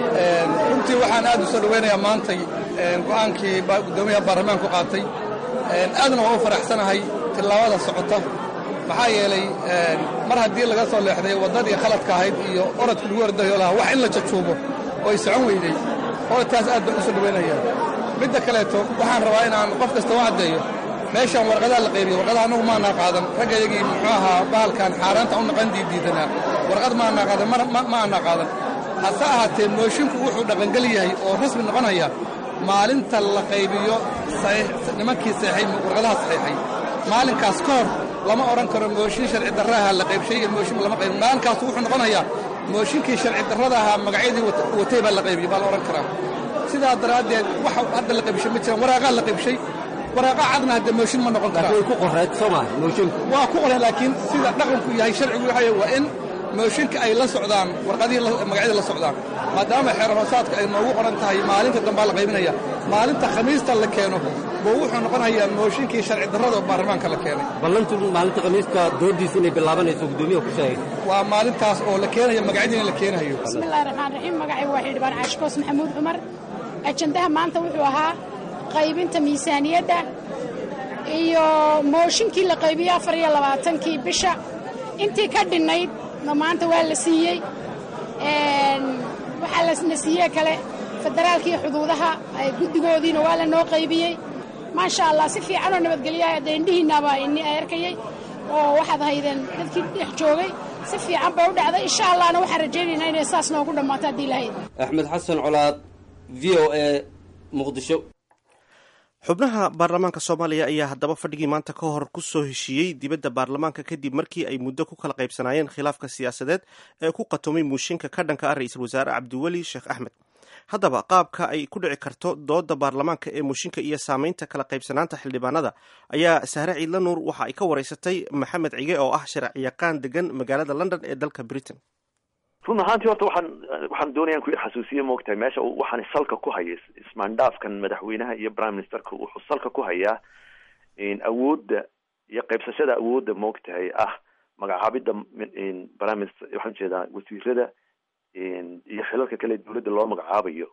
runtii waxaan aad u soo dhawaynayaa maantay go'aankii guddoomiyaha baarlamaanku qaatay aadna waa u faraxsanahay tillaabada socota maxaa yeelay mar haddii laga soo leexday waddadii khaladka ahayd iyo orodkii lagu ordayo lahaa wax in la jajuubo oo ay socon weydey orodkaas aad baan u soo dhawaynaya midda kaleeto waxaan rabaa inaan qof kasta u caddeeyo meeshaan warqadaha la qaybiyo warqadaha annagu maanaa qaadan raggayagii muxuu ahaa bahalkan xaaraanta u naqan diidiidanaa warqad maanaa qaadan ma aanaa qaadan hase ahaatee moosinku wuxuu dhaqangel yahay oo rasmi noqonaya maalinta la qaybiyo nimankii saxay warqadaha saxiixay maalinkaas ka hor lama odhan karo mooshin sharci darraaha la qaybshay iyo mooshin lama qaybin maalinkaasu wuxuu noqonayaa mooshinkii sharci darrada ahaa magacyadii watay baa la qaybiyey baa la odhan karaa sidaa daraaddeed waxa hadda la qaybshay ma jiraan waraaqaa la qaybshay waraaqa cadna hadda mooshin ma noqon karaa way ku qoreed soo maa moosinku waa ku qoreen laakiin sida dhaqanku yahay sharcigu waxa waa in mooshinka ay la socdaan warqadihii magacyadii la socdaan maadaama xeer hoosaadka ay noogu qoran tahay maalinta dambaa la qaybinaya maalinta khamiista la keeno buu wuxuu noqonayaa mooshinkii sharci darrada baarlamaanka la keenay ballantu maalinta khamiiska doodiisa inay bilaabanayso guddoomiyaha ku sheegay waa maalintaas oo la keenayo magacyadiina la keenayo bismillahi raxmaan raxiim magacaygu waa xildhibaan caashikoos maxamuud cumar ajandaha maanta wuxuu ahaa qaybinta miisaaniyadda iyo mooshinkii la qaybiyey afar iyo labaatankii bisha intii ka dhinnayd maanta waa la siiyey waxaa lasna siiyee kale federaalka iyo xuduudaha guddigoodiina waa la noo qaybiyey maasha allah si fiicanoo nabadgelyaha dee indhihiinaba ini arkayey oo waxaad haydeen dadkii dhex joogay si fiican bay u dhacday insha allahna waxaan rajaynaynaa inay saas noogu dhammaato haddii lahayd axmed xasan colaad v o a muqdisho xubnaha baarlamaanka soomaaliya ayaa haddaba fadhigii maanta ka hor ku soo heshiiyey dibadda baarlamaanka kadib markii ay muddo ku kala qaybsanaayeen khilaafka siyaasadeed ee ku qatumay muushinka ka dhanka ah ra-iisul wasaare cabdiweli sheekh axmed haddaba qaabka ay ku dhici karto dooda baarlamaanka ee muushinka iyo saameynta kala qaybsanaanta xildhibaanada ayaa sahre ciidla nuur waxa ay ka wareysatay maxamed cige oo ah sharciyaqaan degan magaalada london ee dalka britain run ahaantii horta waxaan waxaan doonayaan ku xasuusiye moogtahay meesha waxaan salka ku haya ismaandhaafkan madaxweynaha iyo prime ministerka wuxuu salka ku hayaa awoodda iyo qaybsashada awoodda moogtahay ah magacaabidda prime minister waxaan ujeedaa wasiirada iyo xilalka kale dawladda loo magacaabayo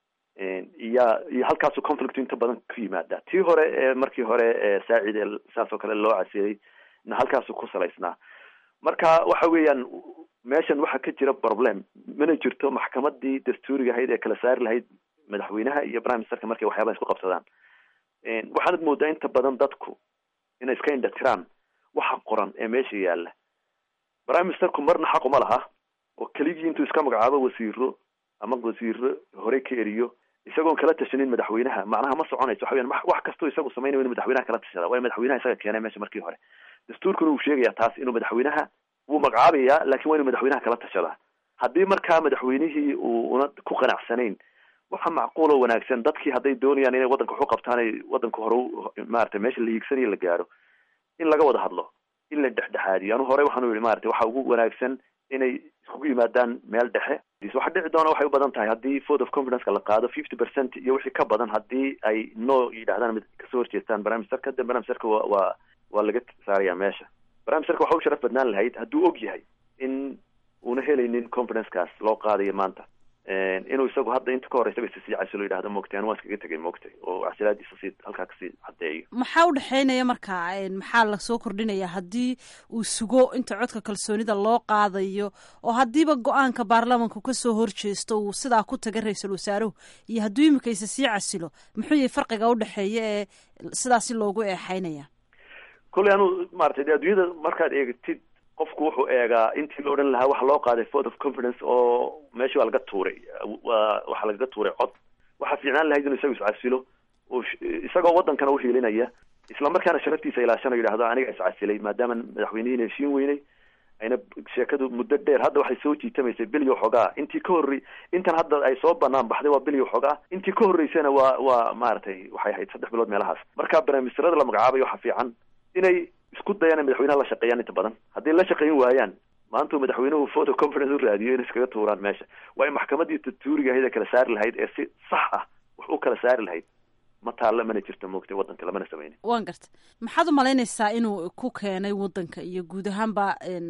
iya iyo halkaasu conflict inta badan ku yimaada tii hore ee markii hore saacid ee saas oo kale loo casiyey na halkaasu ku salaysnaa marka waxa weeyaan meeshan waxaa ka jira problem mana jirto maxkamadii dastuuriga ahayd ee kala saari lahayd madaxweynaha iyo prime ministerka markay waxyaabaha isku qabsadaan waxaanad moodaa inta badan dadku inay iska indhatiraan waxa qoran ee meesha yaala prime ministerku marna xaq uma laha oo keligii intuu iska magacaabo wasiiro ama wasiiro hore ka eriyo isagoon kala tashanin madaxweynaha macnaha ma soconayso waxa weyan wax kastoo isagu samaynayo inu madaxweynaha kala tashada waayo madaxweynaha isaga keenay meesha markii hore dastuurkuna uu sheegaya taas inuu madaxweynaha wuu magacaabayaa lakin waa inu madaxweynaha kala tashadaa haddii markaa madaxweynihii uu una ku qanacsanayn waxa macquul oo wanaagsan dadkii hadday doonayaan inay waddanka waxu qabtaan ay waddanka hore maarata meesha la hiigsanayo la gaaro in laga wada hadlo in la dhexdhexaadiyo anu hore waxaanu yihi maarata waxa ugu wanaagsan inay iskugu yimaadaan meel dhexe waxa dhici doona waxay u badan tahay haddii vote of confidence-ka la qaado fifty percent iyo wixii ka badan haddii ay no yidhahdaan mid kasoo horjeestaan prime ministerka de prime ministerka wa waa waa laga saaraya meesha prime ministerka waxa u sharaf badnaan lahayd hadduu og yahay in una helaynin confidence-kaas loo qaadayo maanta inuu isagu hadda inta ka horeysa sii casilo yidhahdo moogtay an waa iskaga tegay moogtay oo casilaadiisa sii halkaa kasii caddeeyo maxaa u dhexeynaya marka maxaa lasoo kordhinaya haddii uu sugo inta codka kalsoonida loo qaadayo oo haddiiba go-aanka baarlamanku kasoo horjeesto uu sidaa ku taga ra-iisul wasaaruhu iyo hadduu imikaysa sii casilo muxuu yahay farqiga udhexeeya ee sidaasi loogu eexeynaya kolley anu maratay de adduunyada markaad eegtid qofku wuxuu eegaa intii la odhan lahaa waxa loo qaaday vote of confidence oo meeshii waa laga tuuray waa waxaa lagaga tuuray cod waxaa fiicnaan lahayd inuu isaga iscasilo oo isagoo waddankana uhiilinaya isla markaana sharaftiisa ilaashana yidhahdo aniga iscasilay maadaama madaxweynihiina heshiin weynay ayna sheekadu muddo dheer hadda waxay soo jiitamaysay bilyo xogaa intii ka horrey intan hadda ay soo banaan baxday waa bilyo xogaa intii ka horreysana waa waa maaragtay waxay ahayd saddex bilood meelahaas marka barnaamijsarada la magacaabayo waxaa fiican inay isku dayaan in madaxweynaha la shaqeeyaan inta badan hadday la shaqeyn waayaan maanta madaxweynuhu vote of confidence u raadiyo inay iskaga tuuraan meesha waa in maxkamadii dastuuriga ahayd ee kala saari lahayd ee si sax ah wax u kala saari lahayd ma taalla mana jirto moogtay waddanka lamana sameynin waan garta maxaad u malaynaysaa inuu ku keenay waddanka iyo guud ahaanba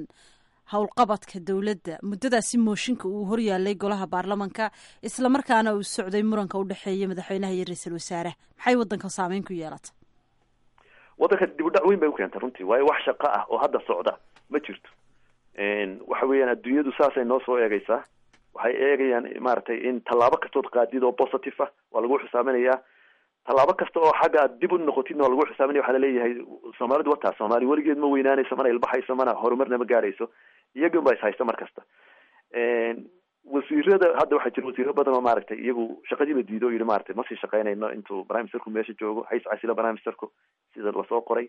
howlqabadka dowladda muddadaasi mooshinka uu horyaalay golaha baarlamanka isla markaana uu socday muranka udhexeeya madaxweynaha iyo ra-iisul wasaaraha maxay waddanka saameyn ku yeelata waddanka dib u dhac weyn bay u keentay runtii waayo wax shaqo ah oo hadda socda ma jirto waxa weeyaan adduunyadu saasay noo soo eegaysaa waxay eegayaan maaragtay in tallaabo kastood qaadid oo positive ah waa lagu xisaaminayaa tallaabo kasta oo xagga aad dib u noqotidna waa lagu xisaaminaya waxaa laleeyahay soomaalidu wataa soomaali weligeed ma weynaanayso mana ilbaxayso mana horumarna ma gaarayso iyagan ba is haysta mar kasta wasiirada hadda waxaa jira wasiiro badan oo maaragtay iyagu shaqadiiba diido o yihi maratay masii shaqeynayno intuu prime ministerku meesha joogo hays casilo prime ministerku sida lasoo qoray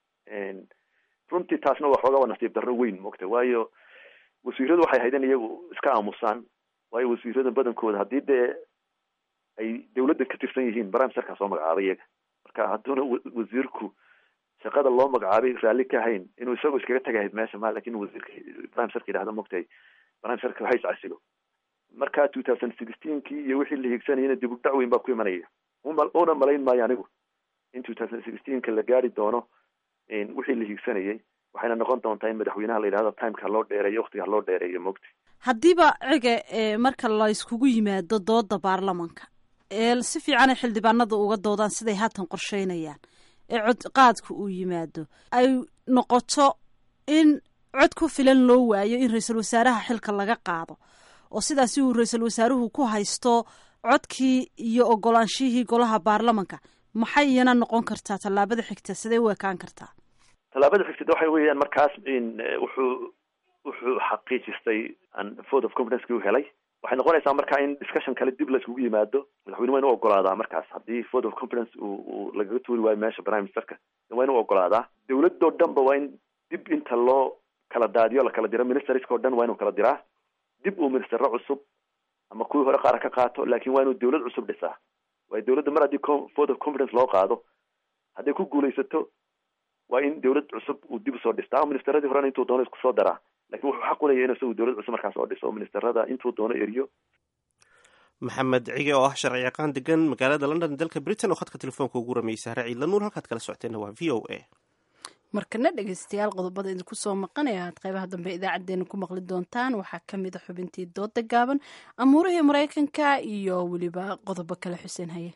runtii taasna waa xoogaa waa nasiib darro weyn mogta waayo wasiiradu waxay haydeen iyagu iska aamusaan waayo wasiirada badankooda haddii dee ay dawladda ka tirsan yihiin prime ministerkaa soo magacaabay iyaga marka hadduuna wasiirku shaqada loo magacaabay raalli ka hayn inuu isagu iskaga tagahayd meesha ma lakin wasiirka prime ministerka yidhahdo mogtay prime ministerka hays casilo marka two thousand sixteenkii iyo wixii la hiigsanayana dib u dhac weyn baa ku imanaya una malayn maayo anigu in two thousand sixteenka la gaari doono wixii la hiigsanayay waxayna noqon doontaa in madaxweynaha la yidhahdo timeka haloo dheereeyo waktiga haloo dheereeyo mogta haddiiba cige marka la iskugu yimaado dooda baarlamanka ee si fiican ay xildhibaanada uga doodaan siday haatan qorsheynayaan ee cod qaadka uu yimaado ay noqoto in cod ku filan loo waayo in ra-iisul wasaaraha xilka laga qaado oo sidaasi uu ra-iisul wasaaruhu ku haysto codkii iyo ogolaanshihii golaha baarlamanka maxay iyana noqon kartaa tallaabada xigta sidee u ekaan kartaa tallaabada xigtada waxa weeyaan markaas in wuxuu wuxuu xaqiijistay vote of confidence u helay waxay noqonaysaa markaa in discussion kale dib laiskugu yimaado madaxweyne waa inu ogolaadaa markaas haddii vote of confidence uu lagaga tuuri waayo meesha prime ministerka waa inu ogolaadaa dawladoo dhan ba waa in dib inta loo kala daadiyo la kala diro ministerska o dhan waa inuu kala diraa dib uu ministero cusub ama kuwii hore qaara ka qaato laakin waa inuu dawlad cusub dhisaa waayo dawladda mar haddii vote of confidence loo qaado hadday ku guulaysato waa in dawlad cusub uu dib usoo dhistaa ministeradii horena intuu doono isku soo daraa lakin wuxuu xaq unaya in isagu dawlad cusub markaas oo dhiso oo ministerada intuu doono eriyo maxamed cige oo ah sharci yaqaan degan magaalada london dalka britain oo khadka telefoonka ugu rameeyey sahre ciidla nuur halkaad kala socoteenna waa v o a markana dhegeystayaal qodobada idinku soo maqanaya aad qaybaha dambe idaacadeena ku maqli doontaan waxaa kamid a xubintii dooda gaaban amuurihii maraykanka iyo weliba qodobo kale xuseen haye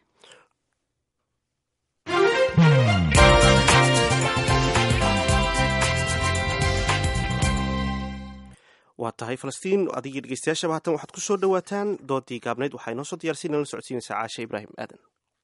waa tahay falastiin adigii dhegeystayaashaba haatan waxaad ku soo dhawaataan doodii gaabnayd waxaa inoo soo diyarsiin nala socodsiinaysaa caashe ibraahim aadan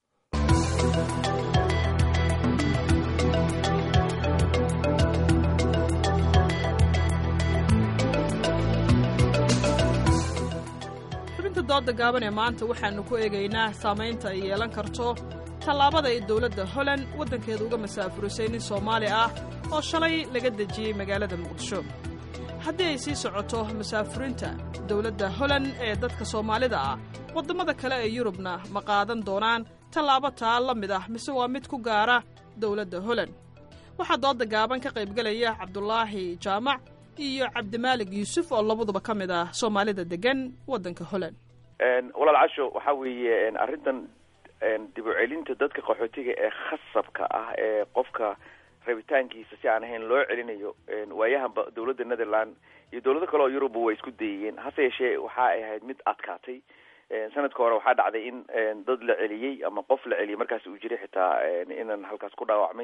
xubinta dooda gaaban ee maanta waxaannu ku eegaynaa saamaynta ay yeelan karto tallaabada ay dowladda holand waddankeeda uga masaafurisay nin soomaali ah oo shalay laga dejiyey magaalada muqdisho haddii ay sii socoto masaafurinta dowladda holand ee dadka soomaalida ah waddamada kale ee yurubna ma qaadan doonaan tallaabo taa la mid ah mise waa mid ku gaara dowladda holand waxaa dooda gaaban ka qaybgelaya cabdulaahi jaamac iyo cabdimaalig yuusuf oo labaduba ka mid ah soomaalida degan waddanka holand walaal casho waxaa weeye arrintan dib u celinta dadka qaxootiga ee khasabka ah ee qofka rabitaankiisa si aan ahayn loo celinayo waayahanba dowladda netherland iyo dowlado kale oo yuruba way isku dayiyeen hase yeeshee waxa ay ahayd mid adkaatay sanadka hore waxaa dhacday in dad la celiyey ama qof la celiyey markaas uu jiray xitaa inan halkaas ku dhaawacmay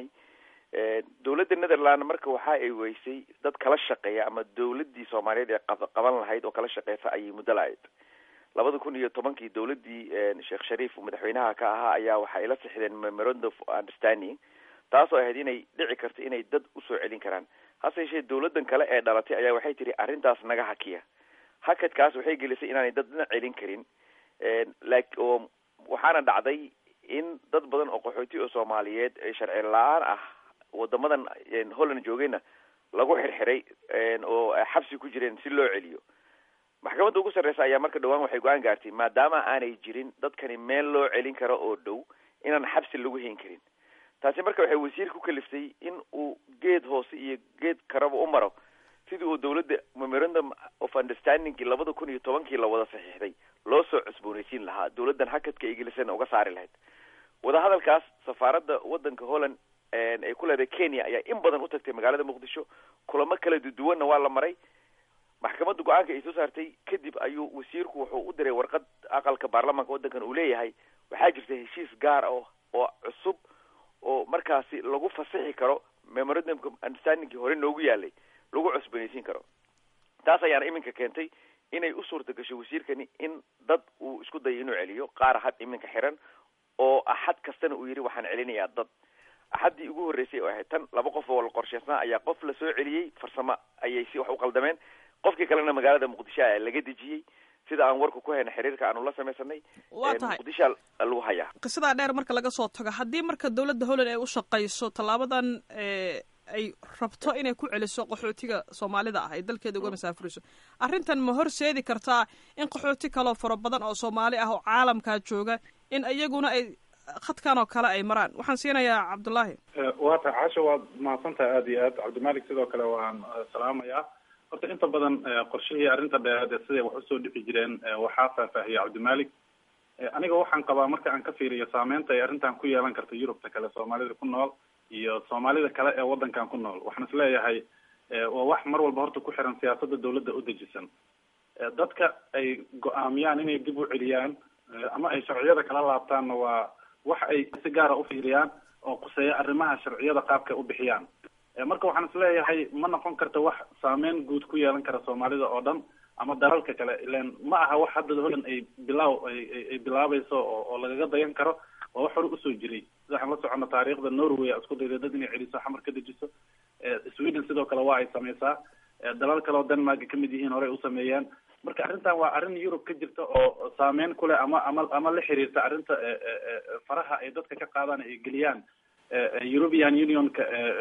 dowladda netherland marka waxa ay weysay dad kala shaqeeya ama dowladii soomaaliyeed ee qaban lahayd oo kala shaqeysa ayay muddo lahayd labada kun iyo tobankii dowladii sheekh shariif madaxweynaha ka ahaa ayaa waxa ay la sixdeen memorandum of understanding taasoo ahayd inay dhici karto inay dad usoo celin karaan hase yeeshee dowladan kale ee dhalatay ayaa waxay tihi arrintaas naga hakiya hakadkaas waxay gelisay inaanay dadna celin karin like oo waxaana dhacday in dad badan oo qaxooti oo soomaaliyeed ee sharci la-aan ah wadamadan holland joogayna lagu xirxiray oo xabsi ku jireen si loo celiyo maxkamadda ugu sarreysa ayaa marka dhawaan waxay go-aan gaartay maadaama aanay jirin dadkani meel loo celin karo oo dhow inaan xabsi lagu hayn karin taasi marka waxay wasiir ku kaliftay in uu geed hoose iyo geed karaba u maro sidii uu dowladda memorandum of understandingkii labada kun iyo tobankii la wada saxiixday loo soo cusboonaysiin lahaa dowladdan hakadka ingiliisana uga saari lahayd wadahadalkaas safaaradda waddanka holland ay ku leedahay kenya ayaa in badan u tagtay magaalada muqdisho kulamo kala duduwanna waa la maray maxkamadda go-aanka ay soo saartay kadib ayuu wasiirku wuxuu u diray warqad aqalka baarlamaanka waddankan uu leeyahay waxaa jirta heshiis gaar ah oo cusub oo markaasi lagu fasixi karo memorandumka understandingkii hore noogu yaalay lagu cusbanaysiin karo taas ayaana iminka keentay inay u suurta gasho wasiirkani in dad uu isku dayo inuu celiyo qaar had iminka xiran oo axad kastana uu yidhi waxaan celinayaa dad axaddii ugu horreysay oo ahayd tan laba qof oo la qorsheysnaa ayaa qof lasoo celiyey farsamo ayay si wax u qaldameen qofkii kalena magaalada muqdisho a laga dejiyey sida aan warka ku hayna xiriirka aanu la samaysanay waa tahay muqdishoa lagu hayaa qisadaa dheer marka laga soo tago haddii marka dowladda holland ay u shaqayso tallaabadan ay rabto inay ku celiso qaxootiga soomaalida ah ay dalkeeda uga masaafuriso arrintan ma horseedi kartaa in qaxooti kaloo fara badan oo soomaali ah oo caalamkaa jooga in iyaguna ay khadkan oo kale ay maraan waxaan siinayaa cabdullaahi waa tahay casho waad mahadsantahay aada iyo aad cabdimalik sidoo kale waan salaamayaa horta inta badan qorshihii arrinta dheereed siday wax usoo dhici jireen waxaa faahfaahiyey cabdimalik aniga waxaan qabaa marka aan ka fiiriyo saameynta ay arrintan ku yeelan karto yurubta kale soomaalida ku nool iyo soomaalida kale ee waddankan ku nool waxaan isleeyahay waa wax mar walba horta ku xiran siyaasadda dawladda u dejisan dadka ay go-aamiyaan inay dib u celiyaan ama ay sharciyada kala laabtaanna waa wax ay si gaara u fiiriyaan oo quseeya arrimaha sharciyada qaabka u bixiyaan marka waxaan isleeyahay ma noqon karta wax saameyn guud ku yeelan kara soomaalida oo dhan ama dalalka kale ilan ma aha wax hadda holland ay bilaaw ay bilaabayso oo oo lagaga dayan karo waa wax hore usoo jiray sida waxaan la socono taariikhda norway a isku dayday dad inay celiso xamar ka dejiso sweden sidoo kale waa ay sameysaa dalal kale oo denmark ay kamid yihiin horey u sameeyeen marka arrintan waa arrin yurub ka jirta oo saameyn ku leh ama ama ama la xiriirta arrinta faraha ay dadka ka qaadaan ay geliyaan european unionka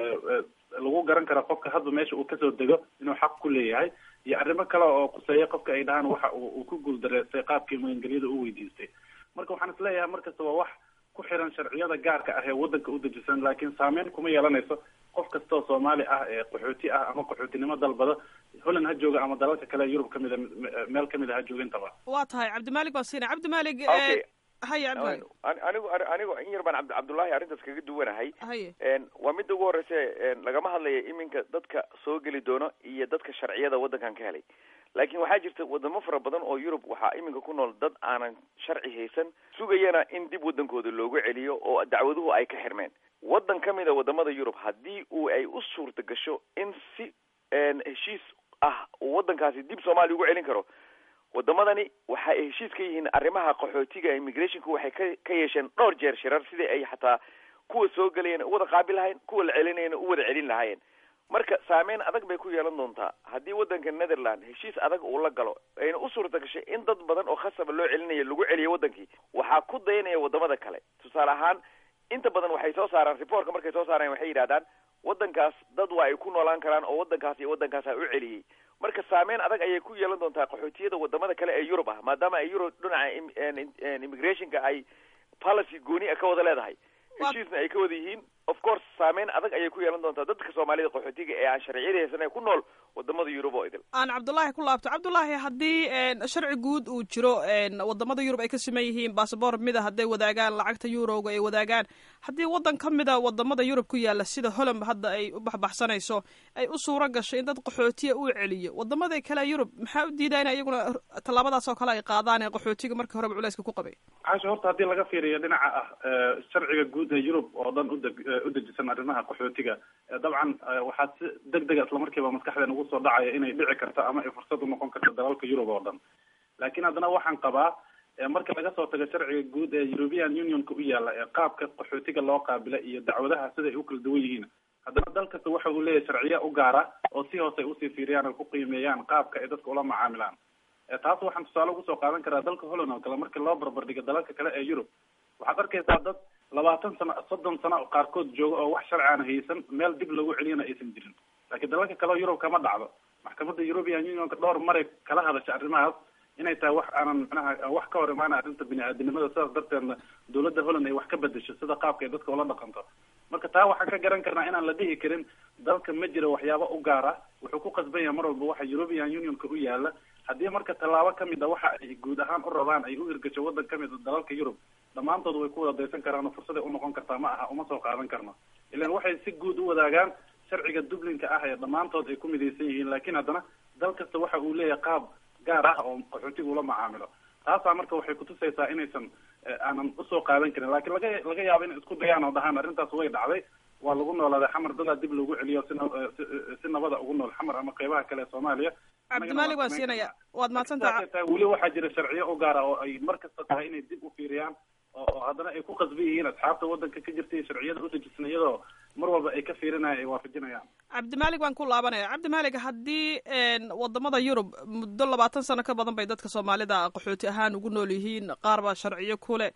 lagu garan karo qofka hadba meesha uu kasoo dego inuu xaq ku leeyahay iyo arrimo kale oo quseeya qofka ay dhahaan waxa uu ku guuldareystay qaabkii magangelyada u weydiistay marka waxaan isleeyahay markasta waa wax ku xiran sharciyada gaarka ah ee wadanka u dejisan laakiin saameyn kuma yeelanayso qof kasta oo soomaali ah ee qaxooti ah ama qaxootinimo dalbada holland ha jooga ama dalalka kale yurub kamid a meel kamid a ha jooga intaba waa tahay cabdimalig baan siinay cabdimalig haya cabdimalig anigu anigu in yar baan abd cabdullahi arrintaas kaga duwanahay haye waa midda ugu horeysa lagama hadlaya iminka dadka soo geli doono iyo dadka sharciyada waddankan ka helay laakiin waxaa jirta wadamo fara badan oo yurub waxaa iminka ku nool dad aanan sharci haysan sugayana in dib waddankooda loogu celiyo oo dacwaduhu ay ka xirmeen waddan ka mid a wadamada yurub haddii uu ay u suurta gasho in si heshiis ah uu waddankaasi dib soomaaliya ugu celin karo wadamadani waxa ay heshiis ka yihiin arrimaha qaxootiga immigrationka waxay ka ka yeesheen dhowr jeer shirar sidii ay xataa kuwa soo gelayana u wada qaabil lahayn kuwa la celinayana u wada celin lahaayeen marka saameyn adag bay ku yeelan doontaa haddii waddanka netherland heshiis adag uu la galo ayna u suurta gashay in dad badan oo khasaba loo celinayo lagu celiyo waddankii waxaa ku dayanaya wadamada kale tusaale ahaan inta badan waxay soo saaraan reportka markay soo saaraan waxay yidhahdaan waddankaas dad waa ay ku noolaan karaan oo waddankaas iyo waddankaasa u celiyey marka saameyn adag ayay ku yeelan doontaa qaxootiyada wadamada kale ee yurub ah maadaama ay yurub dhinaca immigrationka ay policy gooni a ka wada leedahay heshiisna ay ka wada yihiin of course saameyn adag ayay ku yeelan doontaa dadka soomaalida qaxootiga ee aan sharciyada haysan ee ku nool wadamada yurub oo idil aan cabdullaahi ku laabto cabdullaahi haddii sharci guud uu jiro wadamada yurub ay ka siman yihiin bassabor mida hadday wadaagaan lacagta eurowga ay wadaagaan haddii waddan ka mida wadamada yurub ku yaala sida holland hadda ay u baxbaxsanayso ay u suuro gasho in dad qaxootiya uu celiyo wadamada kale yurub maxaa u diidaa in iyaguna tallaabadaas oo kale ay qaadaan ee qaxootiga markii horeba culayska ku qabay xaasha horta haddii laga fiiriyo dhinaca ah sharciga guud ee yurub oo dhan udeg u dejisan arrimaha qaxootiga dabcan waxaa si deg dega islamarkiiba maskaxdeen ugu soo dhacaya inay dhici karto ama ay fursad u noqon karto dalalka yurub oo dhan laakiin haddana waxaan qabaa marka laga soo tago sharciga guud ee european unionka u yaala ee qaabka qaxootiga loo qaabila iyo dacwadaha sida ay u kala duwan yihiin haddana dal kasta waxa uu leeyahay sharciya u gaara oo si hoose ay usii fiiriyaan oo ku qiimeeyaan qaabka ay dadka ula macaamilaan taas waxaan tusaale ugu soo qaadan karaa dalka holland oo kale markii loo barbardhigo dalalka kale ee yurub waxaad arkaysaa dad labaatan sano soddon sano qaarkood jooga oo wax sharci aan haysan meel dib lagu celiyana aysan jirin laakiin dalalka kale oo yurub kama dhacdo maxkamadda european unionka dhowr maray kala hadasha arrimahaas inay tahay wax aanan manaha wax ka hor imaana arrinta bini-aadinimada sidaas darteedna dawladda holland ay wax ka bedesho sida qaabka ay dadka ula dhaqanto marka taa waxaan ka garan karnaa inaan la dhihi karin dalka ma jiro waxyaabo u gaara wuxuu ku qasban yahay mar walba waxa european unionka u yaala haddii marka tallaabo kamid a waxa ay guud ahaan u rabaan ay u hirgasho waddan kamid a dalalka yurub dhammaantood way ku wada daysan karaan oo fursaday unoqon kartaa ma aha uma soo qaadan karno ilan waxay si guud u wadaagaan sharciga dublinka ah ee dhammaantood ay ku midaysan yihiin laakiin haddana dal kasta waxa uu leeyahay qaab gaar ah oo qaxootiga ula macaamilo taasaa marka waxay kutusaysaa inaysan aanan usoo qaadan karin laakiin laga laga yaabo inay isku dayaan oo dhahaan arrintaas way dhacday waa lagu noolaaday xamar dadaa dib loogu celiyo si si nabada ugu nool xamar ama qeybaha kale ee soomaaliya cabdimaalik waan siinaya waad mahadsantaha weli waxaa jira sharciyo u gaara oo ay mar kasta tahay inay dib u fiiriyaan oo haddana ay ku qasban yihiin asxaabta waddanka ka jirta iyo sharciyada u dejisan iyadoo mar walba ay ka fiirinayaan ay waafajinayaan cabdimaalik waan ku laabanaya cabdimaalik haddii wadamada yurub muddo labaatan sano ka badan bay dadka soomaalida qaxooti ahaan ugu nool yihiin qaar baa sharciyo kule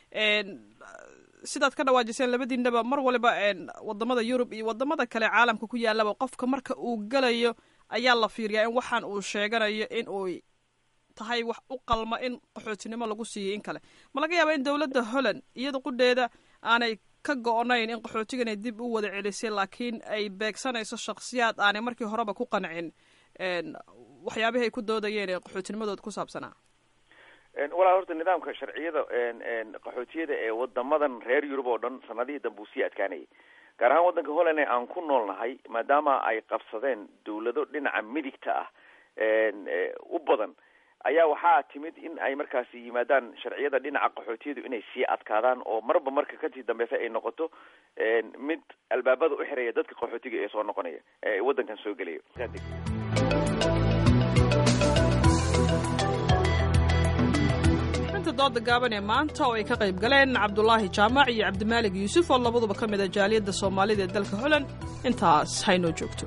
sidaad ka dhawaajiseen labadiinaba mar waliba wadamada yurub iyo wadamada kale caalamka ku yaalaba qofka marka uu galayo ayaa la fiiriyaa in waxaan uu sheeganayo in uy tahay wax u qalma in qaxootinimo lagu siiyay in kale ma laga yaaba in dowladda holland iyada qudheeda aanay ka go-nayn in qaxootiganay dib u wada celisay laakiin ay beegsanayso shaksiyaad aanay markii horeba ku qancin waxyaabihii ay ku doodayeen ee qaxootinimadooda ku saabsanaa walaa horta nidaamka sharciyada qaxootiyada ee wadamadan reer yurub oo dhan sanadihii dambe uu sii adkaanayay gaar ahaan waddanka holland ee aan ku noolnahay maadaama ay qabsadeen dawlado dhinaca midigta ah u badan ayaa waxaa timid in ay markaasi yimaadaan sharciyada dhinaca qaxootiyadu inay sii adkaadaan oo marba marka kasii dambeysa ay noqoto mid albaabada u xiraya dadka qaxootiga ee soo noqonaya ee waddankan soo gelaya xubinta dooda gaaban ee maanta oo ay ka qayb galeen cabdulaahi jaamac iyo cabdimaalig yuusuf oo labaduba ka mid a jaaliyadda soomaalida ee dalka holland intaas haynoo joogto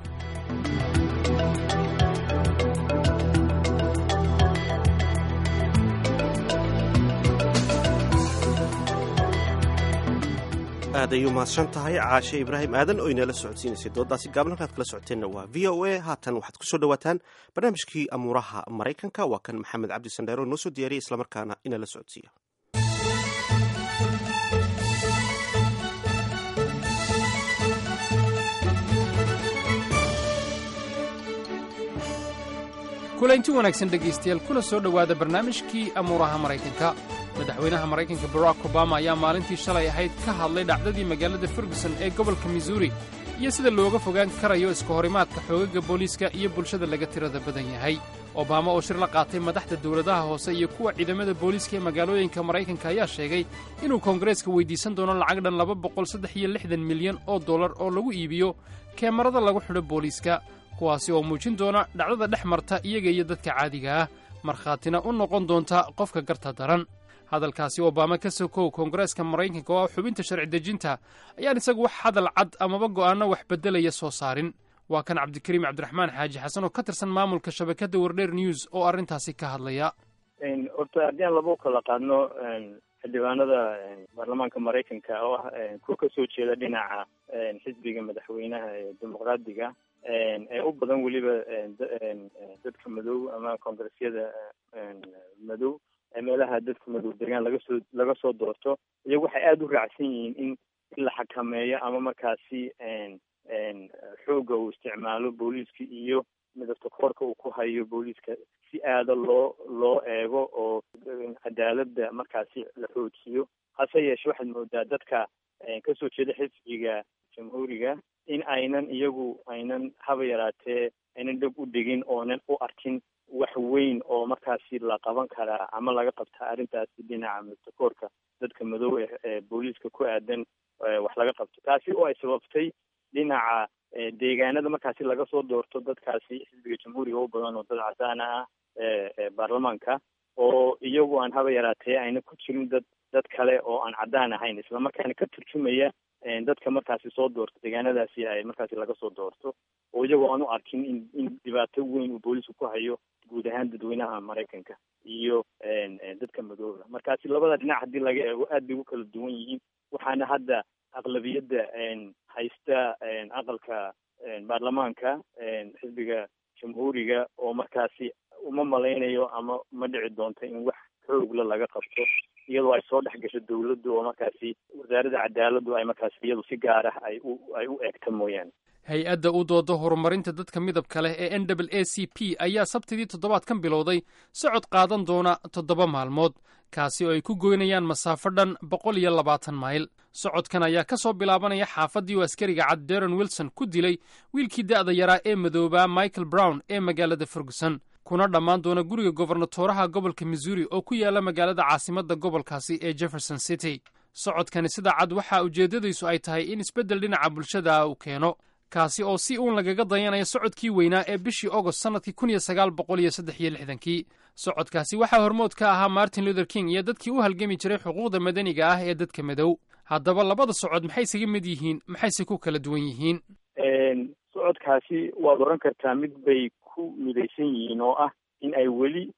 aad ay u mahadsan tahay caashe ibraahim aadan oo inala socodsiinaysay dooddaasi gaaban halkaad kala socoteenna waa v o a haatan waxaad kusoo dhawaataan barnaamijkii amuuraha maraykanka waa kan maxamed cabdi sandheero noo soo diyaariyay islamarkaana inala socodsiiya kulaynti wanaagsan dhegaystayaal kuna soo dhowaada barnaamijkii amuuraha maraykanka madaxweynaha maraykanka barack obama ayaa maalintii shalay ahayd ka hadlay dhacdadii magaalada ferguson ee gobolka missouri iyo sida looga fogaan karayo iska horimaadka xoogagga booliiska iyo bulshada laga tirada badan yahay obama oo shir la qaatay madaxda dowladaha hoose iyo kuwa ciidamada booliiska ee magaalooyinka maraykanka ayaa sheegay inuu koongareeska weyddiisan doono lacag dhan laba boqol saddex iyo lixdan milyan oo dollar oo lagu iibiyo keemarada lagu xidho booliiska kuwaasi oo muujin doona dhacdada dhex marta iyaga iyo dadka caadiga ah markhaatina u noqon doonta qofka garta daran hadalkaasi obama ka sokow koongareeska maraykanka oo ah xubinta sharci dejinta ayaan isagu wax hadal cad amaba go'aanno wax beddelaya soo saarin waa kan cabdikariim cabdiraxmaan xaaji xasan oo ka tirsan maamulka shabakadda wardheer news oo arrintaasi ka hadlaya horta haddii aan laba u kala qaadno xildhibaanada baarlamaanka maraykanka oo ah kuwa ka soo jeeda dhinaca xisbiga madaxweynaha ee dimuqraadiga ee u badan weliba dadka madow ama koongresyada madow meelaha dadka madow degaan laga soo laga soo doorto iyagu waxay aada u raacsan yihiin in in la xakameeyo ama markaasi xoogga uu isticmaalo booliiska iyo midabta koorka uu ku hayo booliiska si aada loo loo eego oo cadaaladda markaasi la xoojiyo hase yeeshe waxaad moodaa dadka kasoo jeeda xisbiga jamhuuriga in aynan iyagu aynan haba yaraatee aynan dheg u dhigin oonan u arkin wax weyn oo markaasi la qaban karaa ama laga qabtaa arrintaasi dhinaca midabtakoorka dadka madow ee booliiska ku aadan wax laga qabto taasi oo ay sababtay dhinaca deegaanada markaasi laga soo doorto dadkaasi xisbiga jamhuuriga u badan oo dad cadaana ah ee baarlamaanka oo iyagu aan haba yaraatee ayna ku jirin dad dad kale oo aan caddaan ahayn islamarkaana ka turjumaya dadka markaasi soo doorto deegaanadaasi ay markaasi laga soo doorto oo iyagoo aan u arkin in in dhibaato weyn uu booliisku ku hayo guud ahaan dadweynaha maraykanka iyo dadka madooba markaasi labada dhinac haddii laga eego aad bay ugu kala duwan yihiin waxaana hadda aqlabiyadda haysta aqalka baarlamaanka xisbiga jamhuuriga oo markaasi uma malaynayo ama ma dhici doonto in wax xoogla laga qabto iyadoo ay soo dhex gasho dawladdu oo markaasi wasaaradda cadaaladdu ay markaasi iyadu si gaar ah ay u ay u eegta mooyaane hay-adda u dooda horumarinta dadka midabka leh ee n w a c p ayaa sabtidii toddobaadkan bilowday socod qaadan doona toddoba maalmood kaasi oo ay ku goynayaan masaafo dhan boqol iyo labaatan mayl socodkan ayaa ka soo bilaabanaya xaafaddii uu askariga cad deron wilson ku dilay wiilkii da'da yaraa ee madoobaa michael brown ee magaalada ferguson kuna dhammaan doona guriga gobernatooraha gobolka missouri oo ku yaala magaalada caasimadda gobolkaasi ee jefferson city socodkani sida cad waxaa ujeeddadiisu ay tahay in isbeddel dhinaca bulshada uu keeno kaasi oo si uun lagaga dayanayo socodkii weynaa ee bishii ogost sannadkii kun iyo sagaal boqol iyo saddex iyo lixdankii socodkaasi waxaa hormood ka ahaa martin luther king iyo dadkii u halgami jiray xuquuqda madaniga ah ee dadka madow haddaba labada socod maxay isaga mid yihiin maxayse ku kala duwan yihiin socodkaasi waad oran kartaa mid bay ku midaysan yihiin oo ah in ay weli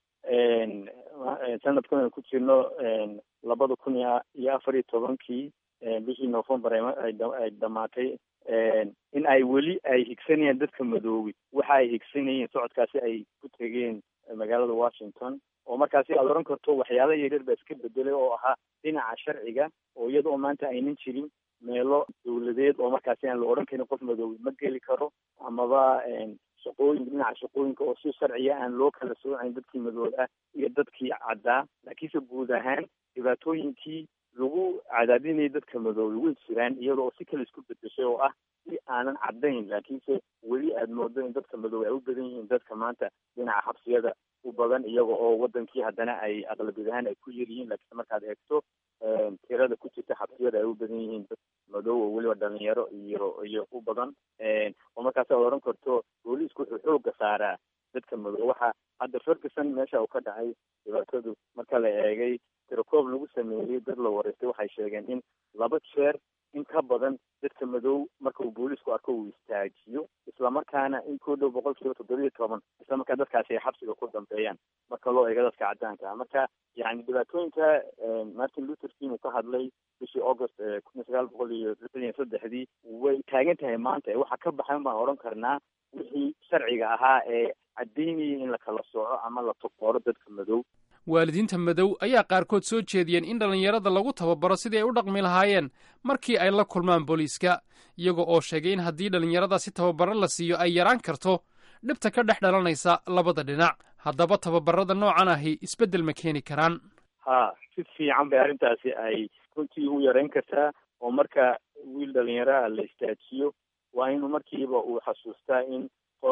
sanadkan ku jirno labada kun iyo afar iyo tobankii bishii novembar ay dhamaatay in ay weli ay higsanayaan dadka madoobi waxa ay higsanayeen socodkaasi ay ku tegeen magaalada washington oo markaasi aad oran karto waxyaala yaryar baa iska bedelay oo ahaa dhinaca sharciga oo iyada oo maanta aynan jirin meelo dawladeed oo markaasi aan la odhan karin qof madoobi ma geli karo amaba shaqooyinka dhinaca shaqooyinka oo si sharciya aan loo kala soocayn dadkii madoob ah iyo dadkii caddaa laakiinse guud ahaan dhibaatooyinkii lagu cadaadinaya dadka madoobay way jiraan iyadoo si kale isku bedeshay oo ah si aanan caddayn laakiinse weli aada moodo in dadka madoobay ay u badan yihiin dadka maanta dhinaca xabsiyada u badan iyaga oo wadankii haddana ay aqlabiyad ahaan ay ku yar yihiin laakiinse markaad eegto tirada ku jirta xabsiyada ay u badan yihiin dad madow oo weliba dhalinyaro iyo iyo u badan oo markaas aad odhan karto booliisku wuxuu xooga saaraa dadka madow waxa hadda ferguson meesha uu ka dhacay dhibaatadu marka la eegay tirakoob lagu sameeyey dad la wareystay waxay sheegeen in laba jeer in ka badan dadka madow marka uu booliisku arko uu istaajiyo islamarkaana in ku dhow boqol kiiba toddobiyo toban islamarkaa dadkaasi ay xabsiga ku dambeeyaan marka loo eego dadka caddaanka ah marka yani dhibaatooyinka martin luther king uu ka hadlay bishii august kun iyo sagaal boqol iyo lixdan iyo saddexdii way taagan tahay maanta waxaa ka baxayn baan odhan karnaa wixii sharciga ahaa ee caddaynayay in la kala sooco ama la tukooro dadka madow waalidiinta madow ayaa qaarkood soo jeediyeen in dhallinyarada lagu tababaro sidii ay u dhaqmi lahaayeen markii ay la kulmaan booliiska iyaga oo sheegay in haddii dhallinyarada si tababaro la siiyo ay yaraan karto dhibta ka dhex dhalanaysa labada dhinac haddaba tababarada noocan ahi isbeddel ma keeni karaan ha si fiican bay arrintaasi ay runtii u yarayn kartaa oo marka wiil dhallinyaraha la istaajiyo waa inuu markiiba uu xasuustaa in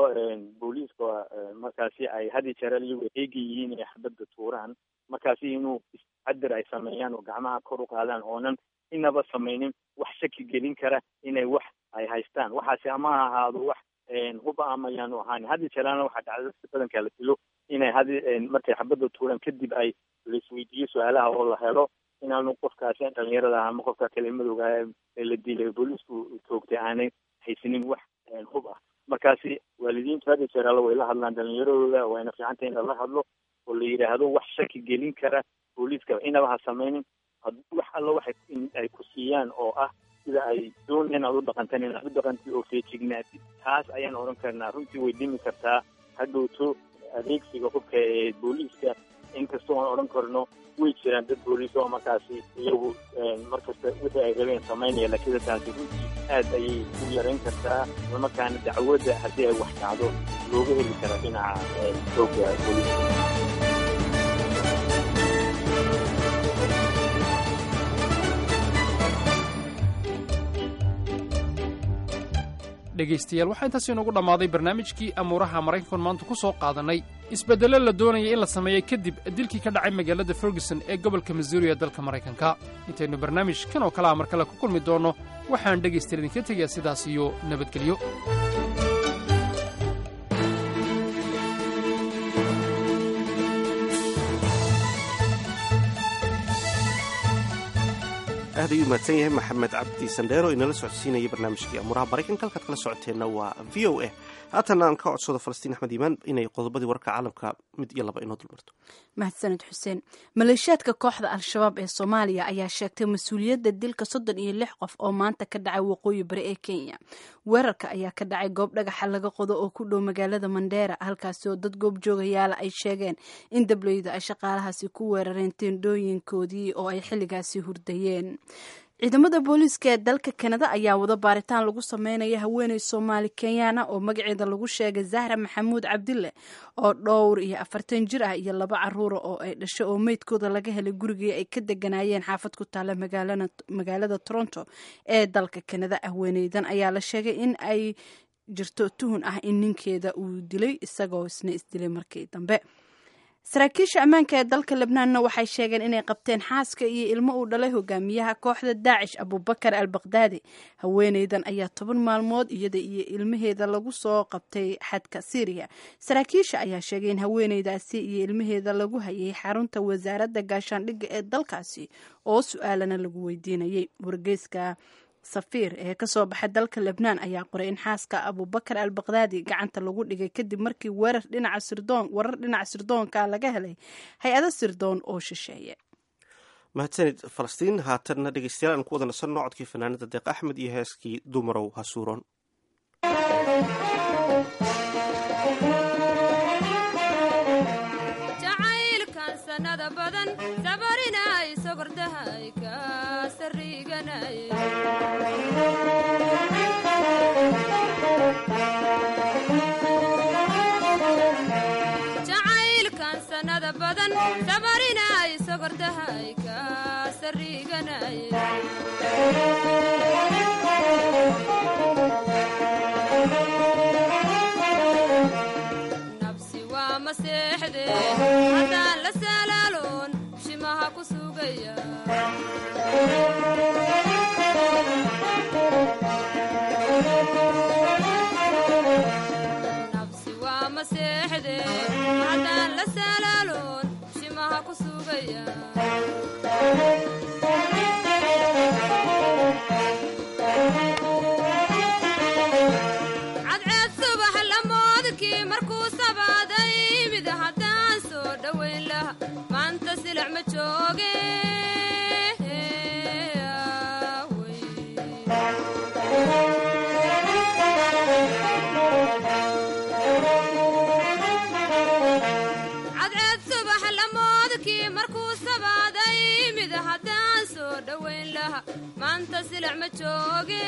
booliiska markaasi ay had iyo jeer iyagu eegi yihiin inay xabadda tuuraan markaasi inuu iscadir ay sameeyaan oo gacmaha kor u qaadaan oonan inaba samaynin wax shaki gelin kara inay wax ay haystaan waxaasi ama ha ahaado wax huba ama yaanu ahaan had iyo jeerana waxaa dhacda dadka badanka la dilo inay had markay xabadda tuuraan kadib ay laisweydiiyo su-aalaha oo la helo inaanu qofkaasi dhalinyarada ama qofka kale madowga ee la dilay booliisku toogtay aanay haysanin wax hub ah markaasi waalidiintu had iyo jeer alla way la hadlaan dhalinyaradooda wayna fiicantay in lala hadlo oo la yidhaahdo wax shaki gelin kara booliiska inaba ha samaynin wax alla waxay ay ku siiyaan oo ah sida ay doonayaan aad u dhaqantaan inaad u dhaqantid oo feejignaatid taas ayaan odhan karnaa runtii way dhimi kartaa hadhowto adeegsiga hubka ee booliiska inkastoo aan odhan karno way jiraan dad booliis oo markaasi iyagu markasta wixii ay rabeen samaynaya laakiin taasi runtii aad ayay u yarayn kartaa islamarkaana dacwadda haddii ay wax dhacdo looga heli kara dhinaca xooga booliiska dhegaystayaal waxaa intaas inoogu dhammaaday barnaamijkii amuuraha maraykankan maanta ku soo qaadannay isbeddello la doonaya in la sameeyo kadib dilkii ka dhacay magaalada ferguson ee gobolka missouri ee dalka maraykanka intaynu barnaamij kan oo kale a mar kale ku kulmi doonno waxaan dhegaystayaal idinka tegayaa sidaas iyo nabadgelyo aad ayuu mahadsan yahay maxamed cabdi sandheero inala socodsiinaya barnaamijkii amuuraha maraykanka halkaad kala socoteenna waa v o a haatan aan ka codsado falastiin axmed iimaan inay qodobadii warka caalamka mid iyo laba inoo dulmarto mahadsaned xuseen maleeshiyaadka kooxda al-shabaab ee soomaaliya ayaa sheegtay mas-uuliyadda dilka soddon iyo lix qof oo maanta ka dhacay waqooyi bari ee kenya weerarka ayaa ka dhacay goob dhagaxa laga qodo oo ku dhow magaalada mandheera halkaasi oo dad goob joogayaala ay sheegeen in dableydu ay shaqaalahaasi ku weerareen teendhooyinkoodii oo ay xilligaasi hurdayeen ciidamada booliiska ee dalka kanada ayaa wada baaritaan lagu sameynaya haweeney soomaali kenyaana oo magaceeda lagu sheegay zahra maxamuud cabdille oo dhowr iyo afartan jir ah iyo laba caruura oo ay dhashay oo meydkooda laga helay gurigii ay ka deganaayeen xaafad ku taala magaalada toronto ee dalka kanada haweeneydan ayaa la sheegay in ay jirto tuhun ah in ninkeeda uu dilay isagoo isna isdilay markii dambe saraakiisha ammaanka ee dalka lebnaanna waxay sheegeen inay qabteen xaaska iyo ilmo uu dhalay hogaamiyaha kooxda daacish abubakar al bakdaadi haweeneydan ayaa toban maalmood iyada iyo ilmaheeda lagu soo qabtay xadka syriya saraakiisha ayaa sheegay in haweeneydaasi iyo ilmaheeda lagu hayay xarunta wasaaradda gaashaandhigga ee dalkaasi oo su-aalana lagu weydiinayay wargeyska safiir ee kasoo baxay dalka lebnaan ayaa qoray in xaaska abubakar al bakdaadi gacanta lagu dhigay kadib markii weerar dhinaca sirdoon warar dhinaca sirdoonka laga helay hay-ado sirdoon oo shisheeye mahadsanid falastiin haatanna dhegeystayaal aan ku wada nasanno codkii fanaanada deeq axmed iyo heeskii dumarow hasuuron jacaylkan sanada badan sabarinay sogordahay ka sariganay nabsi waa maseexde haddaan la salaaloon shimaha ku sugaya nabsi waa maseexde haddaan la salaaloon shimaha ku sugaya cadceed subax lamoodkii markuu sabaaday mid haddaan soo dhowayn laha maanta silac ma jooge cadceed subax lamoodkii markuu sabaaday mid haddaan soo dhowayn laha maanta silac ma jooge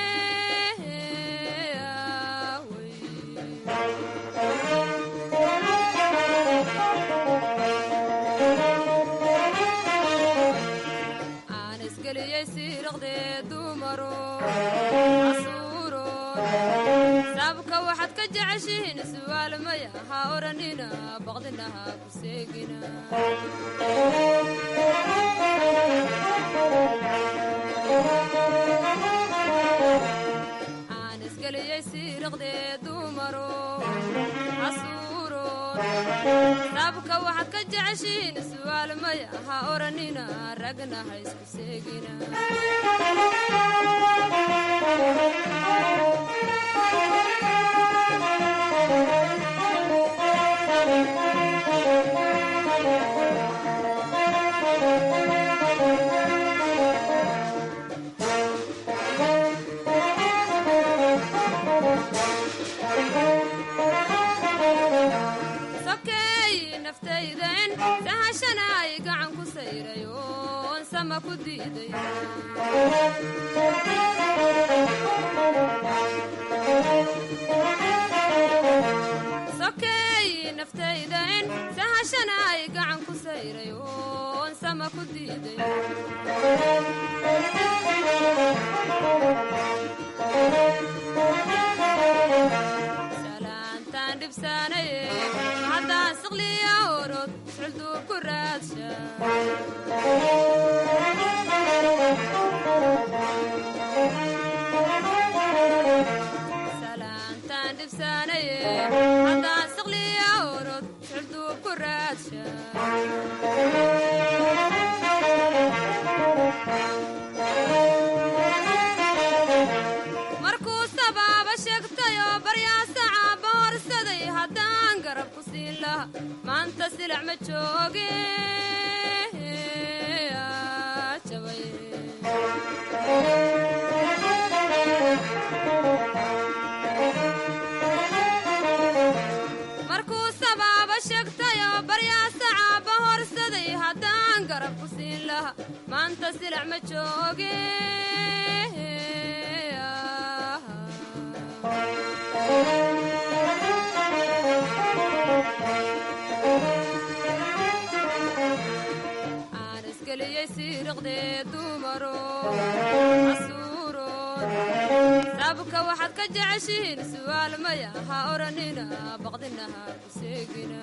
aan isgeliyey siiraqdee dumaro casuuro sabka waxaad ka jeceshihiin su'aal maya ha odhanina baqdinaha ku seegina aan isgeliyey siiraqdee dumaro casuuro sabka waxaad ka jeceshihiin su'aal maya ha odhanina ragna ha isku seegina sokeey naftayden sahashanaay gacan ku sayray oon sama ku diiday sokeey naftayden sahashanaay gacan ku sayray oon sama ku diiday salaantaan dhibsaanaye haddaan siqliya orod sulduu ku raadsha salaantaan dhibsaanaye haddaan siqliya orod sulduu ku raadsha markuu sabaaba sheegtayoo baryaasacaba horsaday haddaan garab ku siin laha maanta silac ma jooge aa, jabay markuu sabaaba sheegtayoo baryaasacaba horsaday haddaan garab ku siin laha maanta silac ma jooge aan isgeliyey siiriqdee dumaro casuuro sabka waxaad ka jeceshihiin su'aal maya ha odhanina baqdinaha ku seegina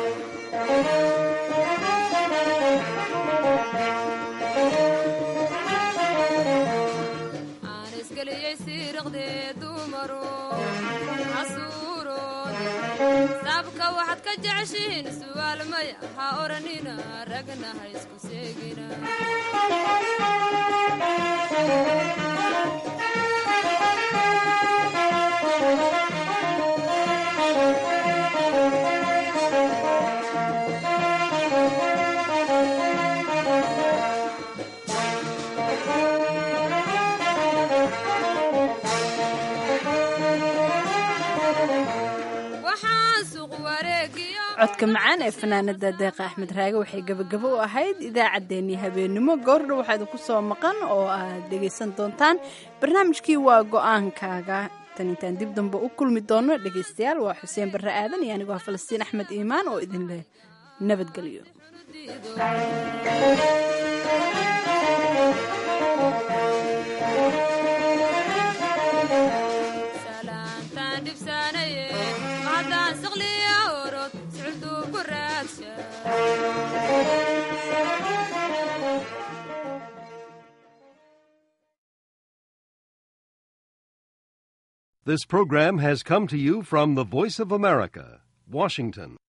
aan isgeliyey siiriqdee dumaro casuuro sabka waxaad ka jeceshihiin su'aal maya ha odhanina ragna ha isku seegina waxaan suuq wareegiyo codka macaan ee fanaanada deeqa axmed raage waxay gebagabo u ahayd idaacaddeenii habeenimo goordha waxaa idinku soo maqan oo aad dhegaysan doontaan barnaamijkii waa go-aankaaga tan intaan dib dambe u kulmi doono dhegaystayaal waa xuseen barre aadan iyo anigoo ah falastiin axmed iimaan oo idin leh nabadgelyo salaantaan dhibsaanaye mahaddaan siqliya orod siciltuu ku raagsha This program has come to you from the Voice of America, Washington.